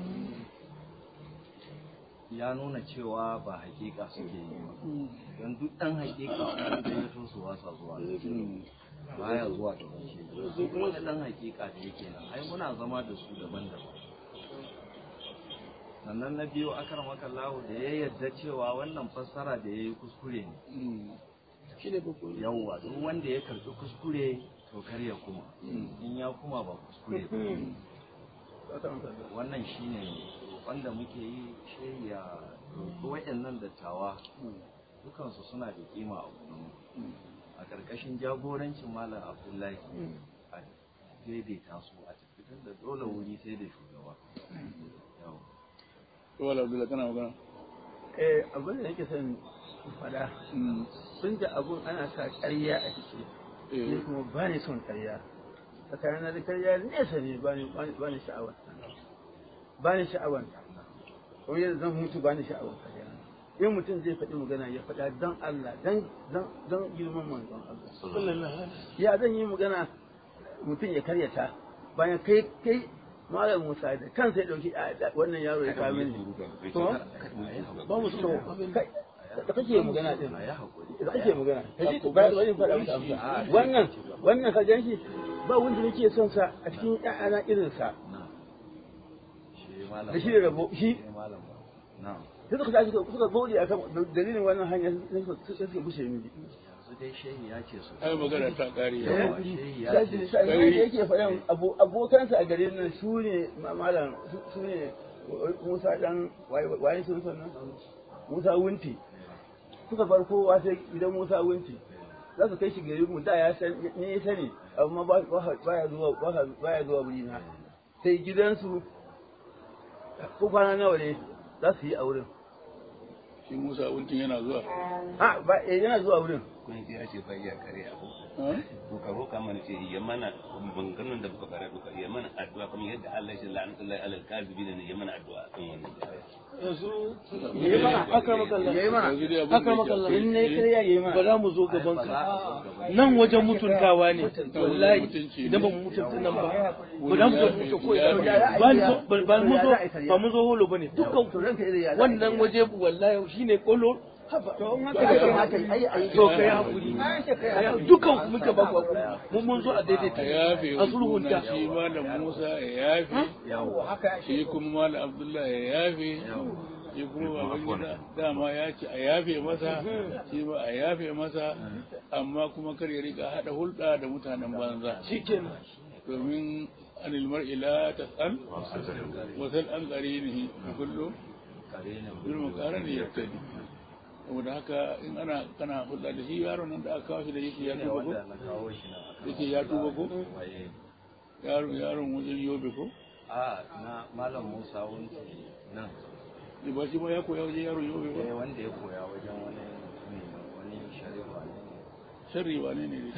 ya nuna cewa ba hakika suke yi ba don duk ɗan hakika wanda gayyato su wasa zuwa baya zuwa da wace duk wani ɗan hakika da yake nan ai muna zama da su daban-daban sannan na biyu akar makallahu da ya yarda cewa wannan fassara da ya yi kuskure ne shi ne babban yawwa duk wanda ya karbi kuskure to kar ya kuma in ya kuma ba kuskure ba wannan shine wanda muke yi shi ya roƙi waɗannan dattawa dukansu suna da kima a gurin a ƙarƙashin jagorancin malam abdullahi a daidaita su a tafitar da dole wuri sai da shugaba Yau. wala abdullahi kana magana eh abin da nake son faɗa Mm, tun da abun ana sa ƙarya a ciki ni eh kuma ba ni son ƙarya tsakanin da ƙarya nesa ne ba ni ba ni sha'awar ba ni sha'awar kuma yadda zan mutu ba ni sha'awar ƙarya in mutum zai faɗi magana ya faɗa don Allah don don don girman manzon Allah sallallahu alaihi ya zan yi magana mutum ya karyata bayan kai kai malam Musa da kansa ya dauki a- da- wannan yaro ya kawo mini to ba mu so abin kai da kake magana din a yi haƙuri da kake magana kaji ba da wani faɗa maka amsa wannan wannan ka ganshi ba wanda nake son sa a cikin ƴaƴana irin sa na shi malam da shi da rabo shi shi malam ba na sai suka tashi suka bauɗe a kan dalilin wannan hanya sai suka sai suka bushe miji yanzu dai shehi ya ce su ai magana ta kare yawa shehi ya sai ce su sai yake faɗan abo- abokansa a garin nan su ne ma- malam su- su ne Musa dan waye waye sun sannan Musa Wunti suka bar kowa sai gidan Musa Wunti za su kai shi gari mu da ya san ne ya sani amma ba ba ya zuwa ba ya zuwa wuri na sai gidansu ko kwana nawa ne za su yi a wurin shi Musa Wuntin yana zuwa a ba eh, yana zuwa wurin kun ya ce fa iya kare abu ha? to ka roka mana ce ya mana banganon da muka fara duka ya mana addu'a kamar yadda Allah ya la'anatullahi alal kazibina ne ya mana addu'a kan wannan yanzu yayi mana akramakallah yayi mana yanzu dai abin da akramakallah in ne kare ya yi ba mana za mu zo gaban ka nan wajen mutuntawa ne wallahi idan ba mu mutunta nan ba ba za mu zo mutunta ko ina ba ni so- ba ba mu zo ba mu zo holo bane dukkan to ranka da ya wannan waje wallahi shine kolo to in haka ya kamata ai ai to kai hakuri dukkan ku muka ba ku hakuri mun mun zo a a daidaita yafe a sulhunta shi malam Musa ya yafe shi kuma malam Abdullahi ya yafe shi kuma baban gida dama ya ce a yafe masa shi ba a yafe masa amma kuma kar ya rika hada hulɗa da mutanen banza shikenan domin anil mar'i la tas'al wa sal an qarinihi kullu bil muqarani yaftadi saboda haka in ana kana hulɗa da shi yaron nan da aka kawo shi da yake ya tuba ko wanda na kawo shi na yake ya tuba ko waye yaron yaron wajen yobe ko a na malam Musa wunti nan ne ba shi ba ya koya wajen yaron yobe eh ba wanda ya koya wajen wani ne wani shari'a ne sharri ba ne ne ne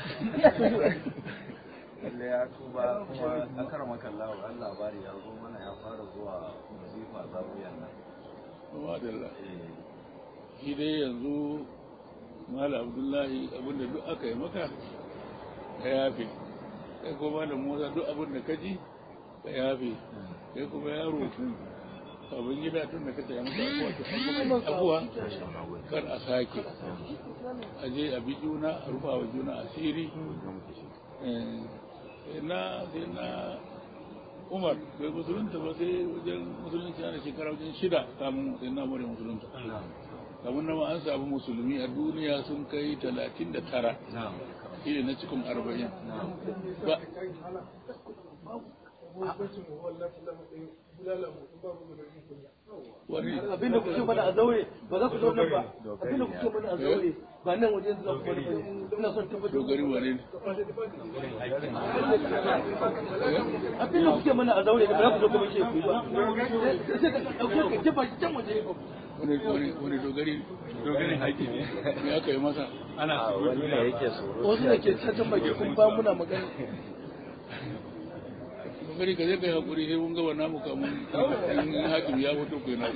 lalle ya tuba kuma akar makallawa an labari ya zo mana ya fara zuwa wazifa zawiyan nan ba da Allah eh shi dai yanzu mala abdullahi abinda duk aka yi maka ka yafe kai ko malam musa duk abinda ka ji ka yafe kai kuma yaro abin gida tun da ka tsaye maka abuwa to an maka abuwa kar a sake a je a bi juna a rufa wa juna asiri Eh, sai na sai na umar bai musulunta ba sai wajen musulunci ana shekara wajen shida kamun sai na mure musulunta kamar nama an samu musulmi a duniya sun kai talatin da tara na'am shi ne na cikin arba'in ba wani abinda kuke mana a zaure ba za ku zo nan ba abinda kuke mana a zaure ba nan wajen za ku bari bane ina son tabbatar dogari wane ne abinda kuke mana a zaure da ba za ku zo kuma ke ku yi ba sai ka dauke ka jefa shi can waje wani wani wani dogari dogari haƙi ne me aka yi masa a wani ne yake tsoro wasu da ke cacan baki kun ba muna magana dogari ka zai kai haƙuri sai mun gaba namu kamun in haƙi ya fito kai na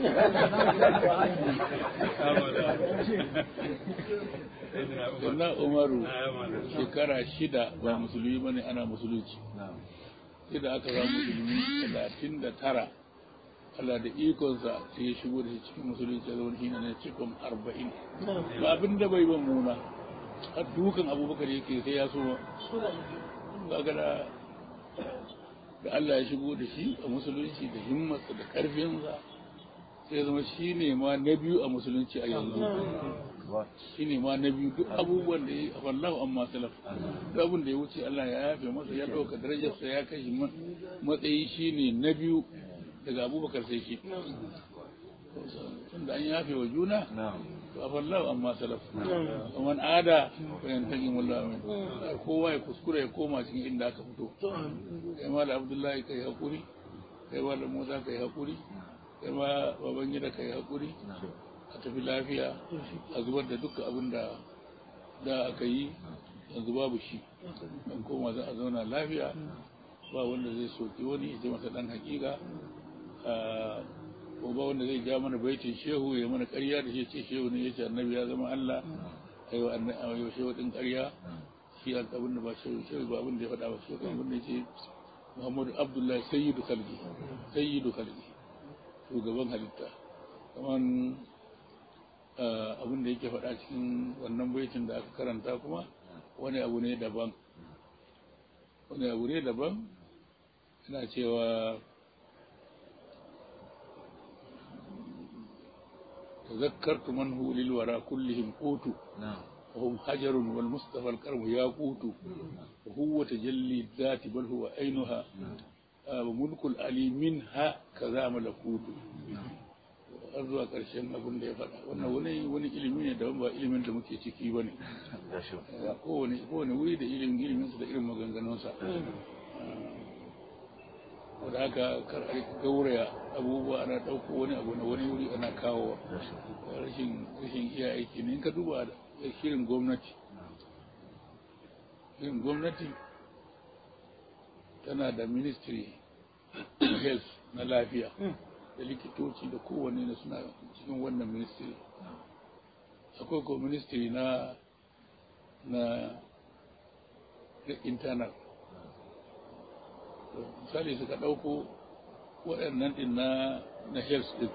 sannan umaru shekara shida ba musulmi bane ana musulunci sai da aka zama musulmi talatin da tara Allah da ikonsa sai ya shigo da shi cikin musulunci ya zama shi ne cikin arba'in ba abin da bai ban muna har dukan abubakar yake sai ya so kaga da da Allah ya shigo da shi a musulunci da himmatsa da karfinsa sai ya zama shi ne ma na biyu a musulunci a yanzu shi ne ma na biyu duk abubuwan da ya yi a wallahu amma salaf duk abin da ya wuce Allah ya yafe masa ya ɗauka darajarsa ya kashi matsayi shi ne na biyu daga abubakar sai shi tunda an yafe wa juna to a wallahu amma salaf man ada fa yantaqi wallahu min kowa ya kuskura ya koma cikin inda aka fito kai ma da abdullahi kai hakuri kai ma da musa kai hakuri kai ma baban gida kai hakuri a tafi lafiya a zubar da duka abin da da aka yi yanzu babu shi an koma za a zauna lafiya ba wanda zai soki wani ya ce masa dan hakika ko ba wanda zai ja mana baitin shehu ya mana ƙarya da shi ce shehu ne ya ce annabi ya zama Allah ayo annabi shehu din ƙarya shi abin da ba shehu shehu ba abin da ya faɗa ba shehu abin da ya ce Muhammadu Abdullahi sayyidu khalqi sayyidu khalqi shugaban halitta kaman abin da yake faɗa cikin wannan baitin da aka karanta kuma wani abu ne daban wani abu ne daban yana cewa تذكرت من هو للورى كلهم قوت وهم حجر والمصطفى الكرم ياقوت وهو تجلي الذات بل هو عينها وملك العلي منها كذا ملكوت har zuwa ƙarshen abin da ya faɗa wannan wani wani ilimi ne da ba ilimin da muke ciki ba ne kowane kowane wuri da ilimin iliminsa da irin maganganunsa da haka kar a gauraya abubuwa ana ɗauko wani abu na wani wuri ana kawo rashin rashin iya aiki ne in ka duba shirin gwamnati shirin gwamnati tana da ministry health na lafiya da likitoci da kowanne da suna cikin wannan ministry akwai ko ministry na na internal misali suka ɗauko waɗannan ɗin na na health ɗin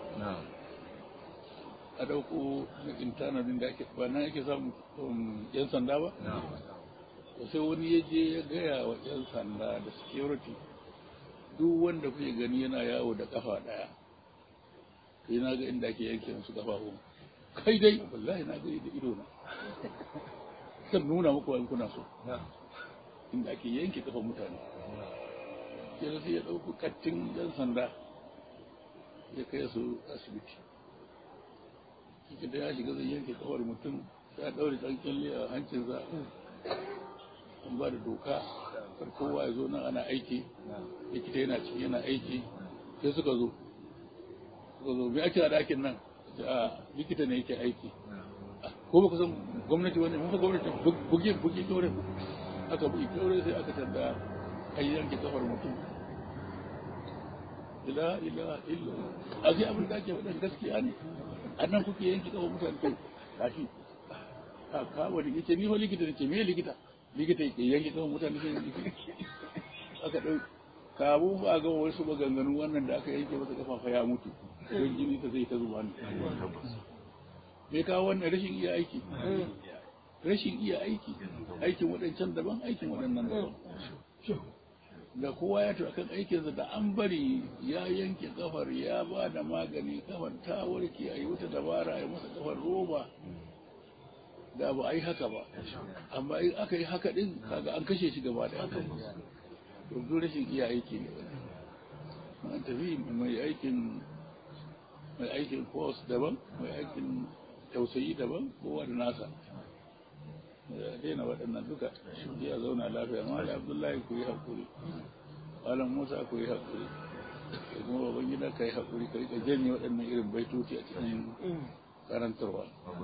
a ɗauko na internal ɗin da ake ba nan ake samun yan sanda ba to sai wani ya je ya gaya wa yan sanda da security duk wanda kuke gani yana yawo da kafa ɗaya kai na ga inda ake yanke musu kafafu kai dai wallahi na gani da ido na zan nuna muku in kuna so inda ake yanke kafa mutane sai sai ya ɗauki kattin yan sanda ya kai su asibiti shi da ya shiga zai yanke kafar mutum sai ya ɗaure ɗan kyalle a hancinsa an ba da doka kar kowa ya zo nan ana aiki likita yana ciki yana aiki sai suka zo suka zo me ake a ɗakin nan a likita ne yake aiki ko ba ku san gwamnati wani mun fa gwamnati bugi bugi kyaure aka bugi kyaure sai aka tada an yanke kafar mutum ila ila illa a sai abin da ake faɗin gaskiya ne a nan kuke yanke kafar mutane kai gashi ka ka wani yace ni fa likita ne ce me likita likita yake yanke kafar mutane sai likita aka dau kabu ba ga wasu maganganu wannan da aka yanke masa kafafa ya mutu don jini ta zai ta zuba ne me kawo wannan rashin iya aiki rashin iya aiki aikin waɗancan daban aikin waɗannan daban da kowa ya tura kan aikinsa da an bari ya yanke kafar ya ba da magani kafar ta warke a yi wata dabara a yi masa kafar roba da ba a yi haka ba amma in aka yi haka din kaga an kashe shi gaba da to rashin iya aiki ne an tafi mai aikin mai aikin force daban mai aikin tausayi daban kowa da nasa ya daina waɗannan duka shi ya zauna lafiya ma da abdullahi ku yi haƙuri malam musa ku yi haƙuri da kuma baban gida ka yi haƙuri ka rika janye waɗannan irin baitoci a cikin karantarwa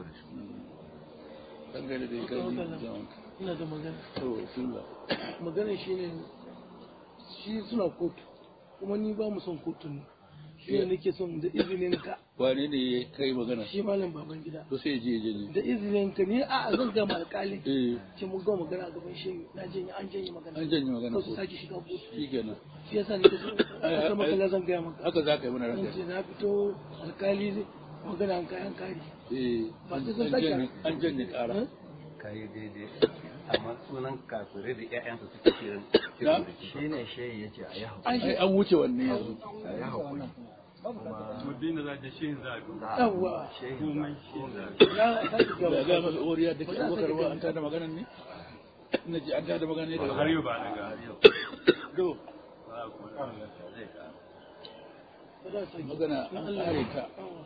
dangane da ya kai ina da magana to sunla magana shi ne shi suna kotu kuma ni ba mu son kotun shi ne nake son da izinin ka wane ne ya kai magana shi malam baban gida to sai je je da izinin ka ni a zan gama alƙali eh ce mun gama magana a gaban shi na janye an janye magana an janye magana ko su ko sake shiga kotu shikenan shi yasa nake so a sama kala zan gaya maka haka za ka yi mana zan ranka ce na fito alƙali zai magana an kayan kari eh Ba an sai sun sake- janye an janye ƙara kayi daidai amma sunan kafirai da ƴaƴansu suke kiran Na? shi ne shehi ya ce a yi haƙuri ai an wuce wanne yanzu a yi haƙuri muddin da za ta shi za a duba yawwa shehi komai shi za a ya sake da gaba ga masa oriya da ke abokar ba an tada maganan ne na ji an tada maganan ne daga har yau ba daga do ba a kuma zai ka magana an kare ta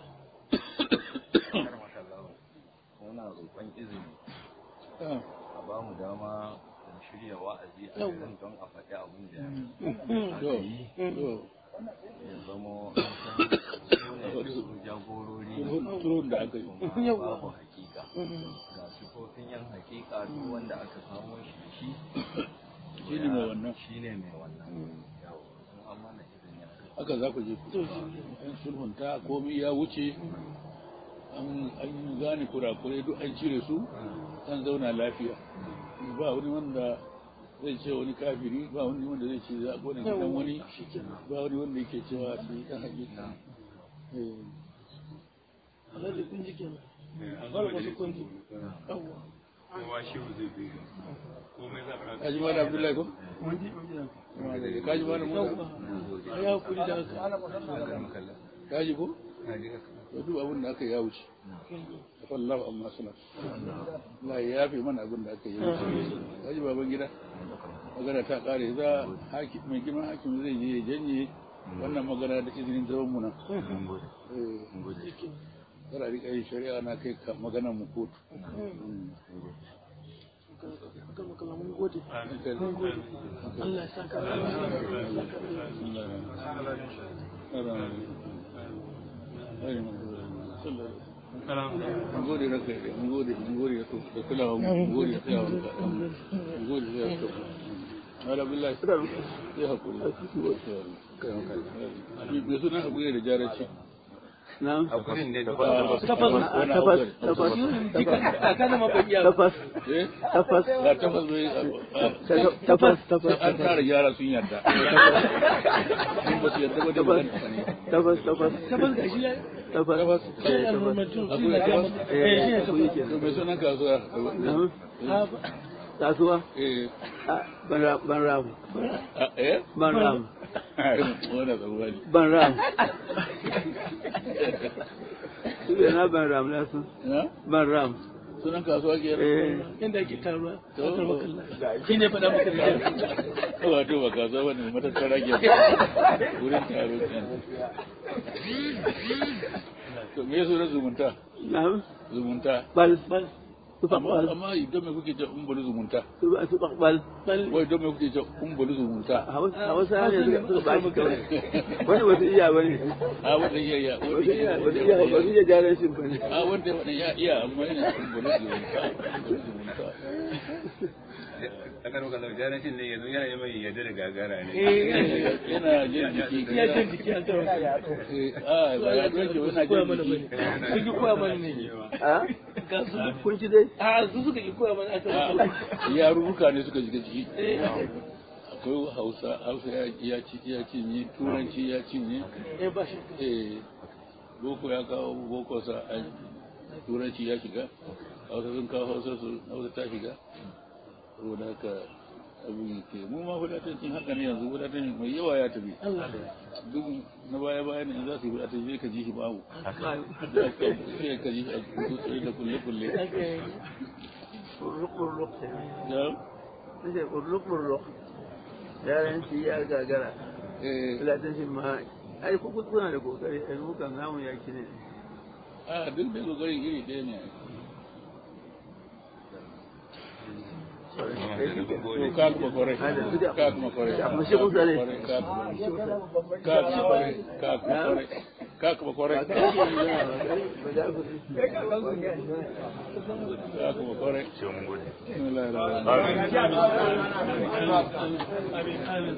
muna roƙon izini Ah, a ba mu dama mu shirya wa'azi a Yawwa. nan don a faɗi abin da do do ya zamo an san su ne su jagorori turun- turun da aka yi kuma Yawwa. babu hakika ga sifofin yan hakika duk wanda aka samo shi da shi shi ne mai wannan shi ne mai wannan yawo sun an mana izini a kai haka za ku je ku an sulhunta komai ya wuce an an gane kurakurai duk an cire su an zauna lafiya ba wani wanda zai ce wani kafiri ba wani wanda zai ce za a gone gidan wani ba wani wanda yake cewa shi dan hakika eh alhaji kun ji kenan an Wala zama masu da kunji yawwa kowa shehu zai bi komai za a kaji ma da abdullahi ko mun ji mun ji kaji ma da mu yawwa a yi hakuri da haka kaji ko to duk abin da aka yi ya wuce wallahu amma suna Allah ya yafe mana abin da aka yi haji baban gida magana ta kare za haki mai girman hakim zai je ya janye wannan magana da izinin zaman mu nan eh kada rika yin shari'a na kai ka magana mu kotu mun gode Allah ya saka mun gode ranka ya mun gode mun gode ya da kulawa mun gode ya tsaya mun gode ya tsaya ala billahi sai hakuri me suna hakuri da jaraci na'am hakurin ne da tafas tafas tafas kana ma bai iya tafas eh tafas ga tafas bai tafas tafas an tara yara sun yarda in ba su yarda ba da magana ne tafas tafas tabbas ga shi ya tafas tafas eh tafas almamatu Akwai suna ga tafas? eh shi ne ku tabbas yake to me sunan kasuwa na'am Ah, kasuwa eh Ah, ban ram ban ram a- eh ban ram wannan tsaruwa ne ban ram su na ban ram na su na ban ram sunan kasuwa ke eh inda ake taruwa To. akar makalla shi ne faɗa maka da wato ba kasuwa wani matattara ke wurin taro kenan to me sunan zumunta na'am zumunta bal bal su amma bal amma idan me kuke ce umbulu zumunta su ba su bal bal wai idan me kuke ce umbulu zumunta a wasu hanyar suka ba shi kawai wani wasu iya ba ne a wanda iya iya wasu wanda iya iya wasu iya wasu iya jaran shi ba ne a wanda wanda ya iya amma yana umbulu zumunta umbulu zumunta aka roka lau jarancin ne yanzu yana yi mai yadda da gagara ne yana jin jiki ya jin jiki an karo Eh, a ba ya doke wani koya jin mana jiki bane sun ki koya mana ne a ga su kun ci dai a su suka ki koya mana akar makalla a yarurruka ne suka shiga ciki akwai hausa hausa ya- ya ci ya cinye turanci ya cinye eh ba shi eh boko ya kawo boko sa a turanci ya shiga hausa sun kawo hausa su hausa ta shiga saboda haka abin ke mu ma wadatancin haka ne yanzu wadatancin mai yawa ya tafi Allah duk na baya baya ne in za su yi wadatancin zai ka ji shi babu sai ka ji shi a kulle da kulle kulle ake burruk burruk ya sai burruk burruk yaran shi ya gagara eh filatin shi ma ai ku ku kuna da kokari ai mu kan namu ya kine a duk da kokarin iri ɗaya ne to ka kuma kwarai ka kuma kwarai Amma shi kun sani. ka kuma ka kuma kwarai ka kuma kwarai ka kuma kwarai ka kuma kwarai sai mun gode Bismillahir rahmanir amin amin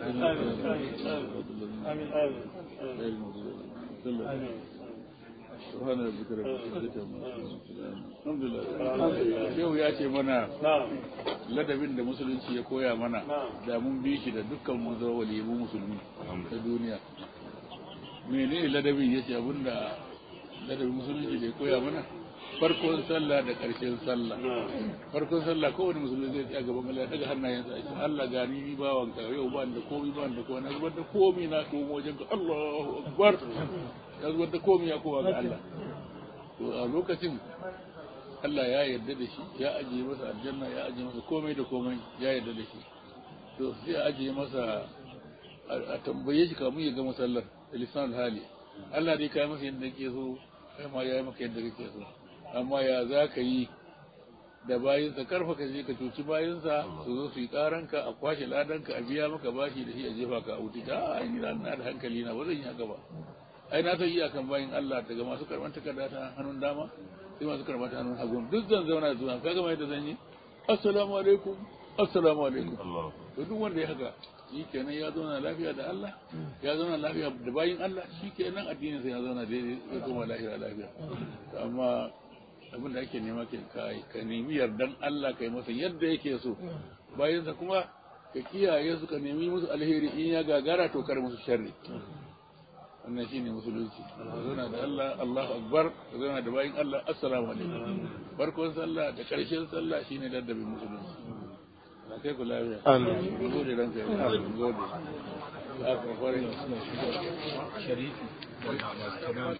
amin amin rahim سبحان ربك رب العزة عما يصفون الحمد لله yau ya ce mana ladabin da musulunci ya koya mana da mun bi shi da dukkan mun zama waliyu musulmi ta duniya menene ladabin ya ce abinda ladabin musulunci da ya koya mana farkon sallah da ƙarshen sallah farkon sallah kowane musulmi zai tsaya gaban Allah ya daga hannayensa ya ce Allah gani ni bawan ka yau ba ni da komai ba ni da komai na zubar da komai na komo wajen ka Allahu akbar ya zubar da komai ya kowa ga Allah to a lokacin Allah ya yarda da shi ya ajiye masa aljanna ya ajiye masa komai da komai ya yarda da shi to sai a ajiye masa a tambaye shi kamun ya gama sallar da lisan hali Allah dai kai masa yadda kake so kai ma ya yi maka yadda kake so amma ya za ka yi da bayinsa karfa ka je ka cuci bayinsa su zo su yi karanka a kwashe ladanka a biya maka bashi da shi a jefa ka a wuce ta ai ni na da hankali na ba zan yi haka ba ai na san iyakan bayin Allah daga masu karban takarda ta hannun dama sai masu karban ta hannun hagu duk zan zauna da zuwa kaga mai da zan yi assalamu alaikum assalamu alaikum to duk wanda ya haka shi kenan ya zauna lafiya da Allah ya zauna lafiya da bayin Allah shi kenan addinin sa ya zauna daidai ya koma lahira lafiya amma abin da ake nema ke kai ka nemi yardan Allah kai masa yadda yake so bayan sa kuma ka kiyaye su ka nemi musu alheri in ya gagara to kar musu sharri wannan shine musulunci ka zauna da Allah Allahu akbar ka zauna da bayin Allah assalamu alaikum farkon sallah da karshen sallah shine daddabin musulunci na kai ku lafiya amin gode ranka ya gode sharifi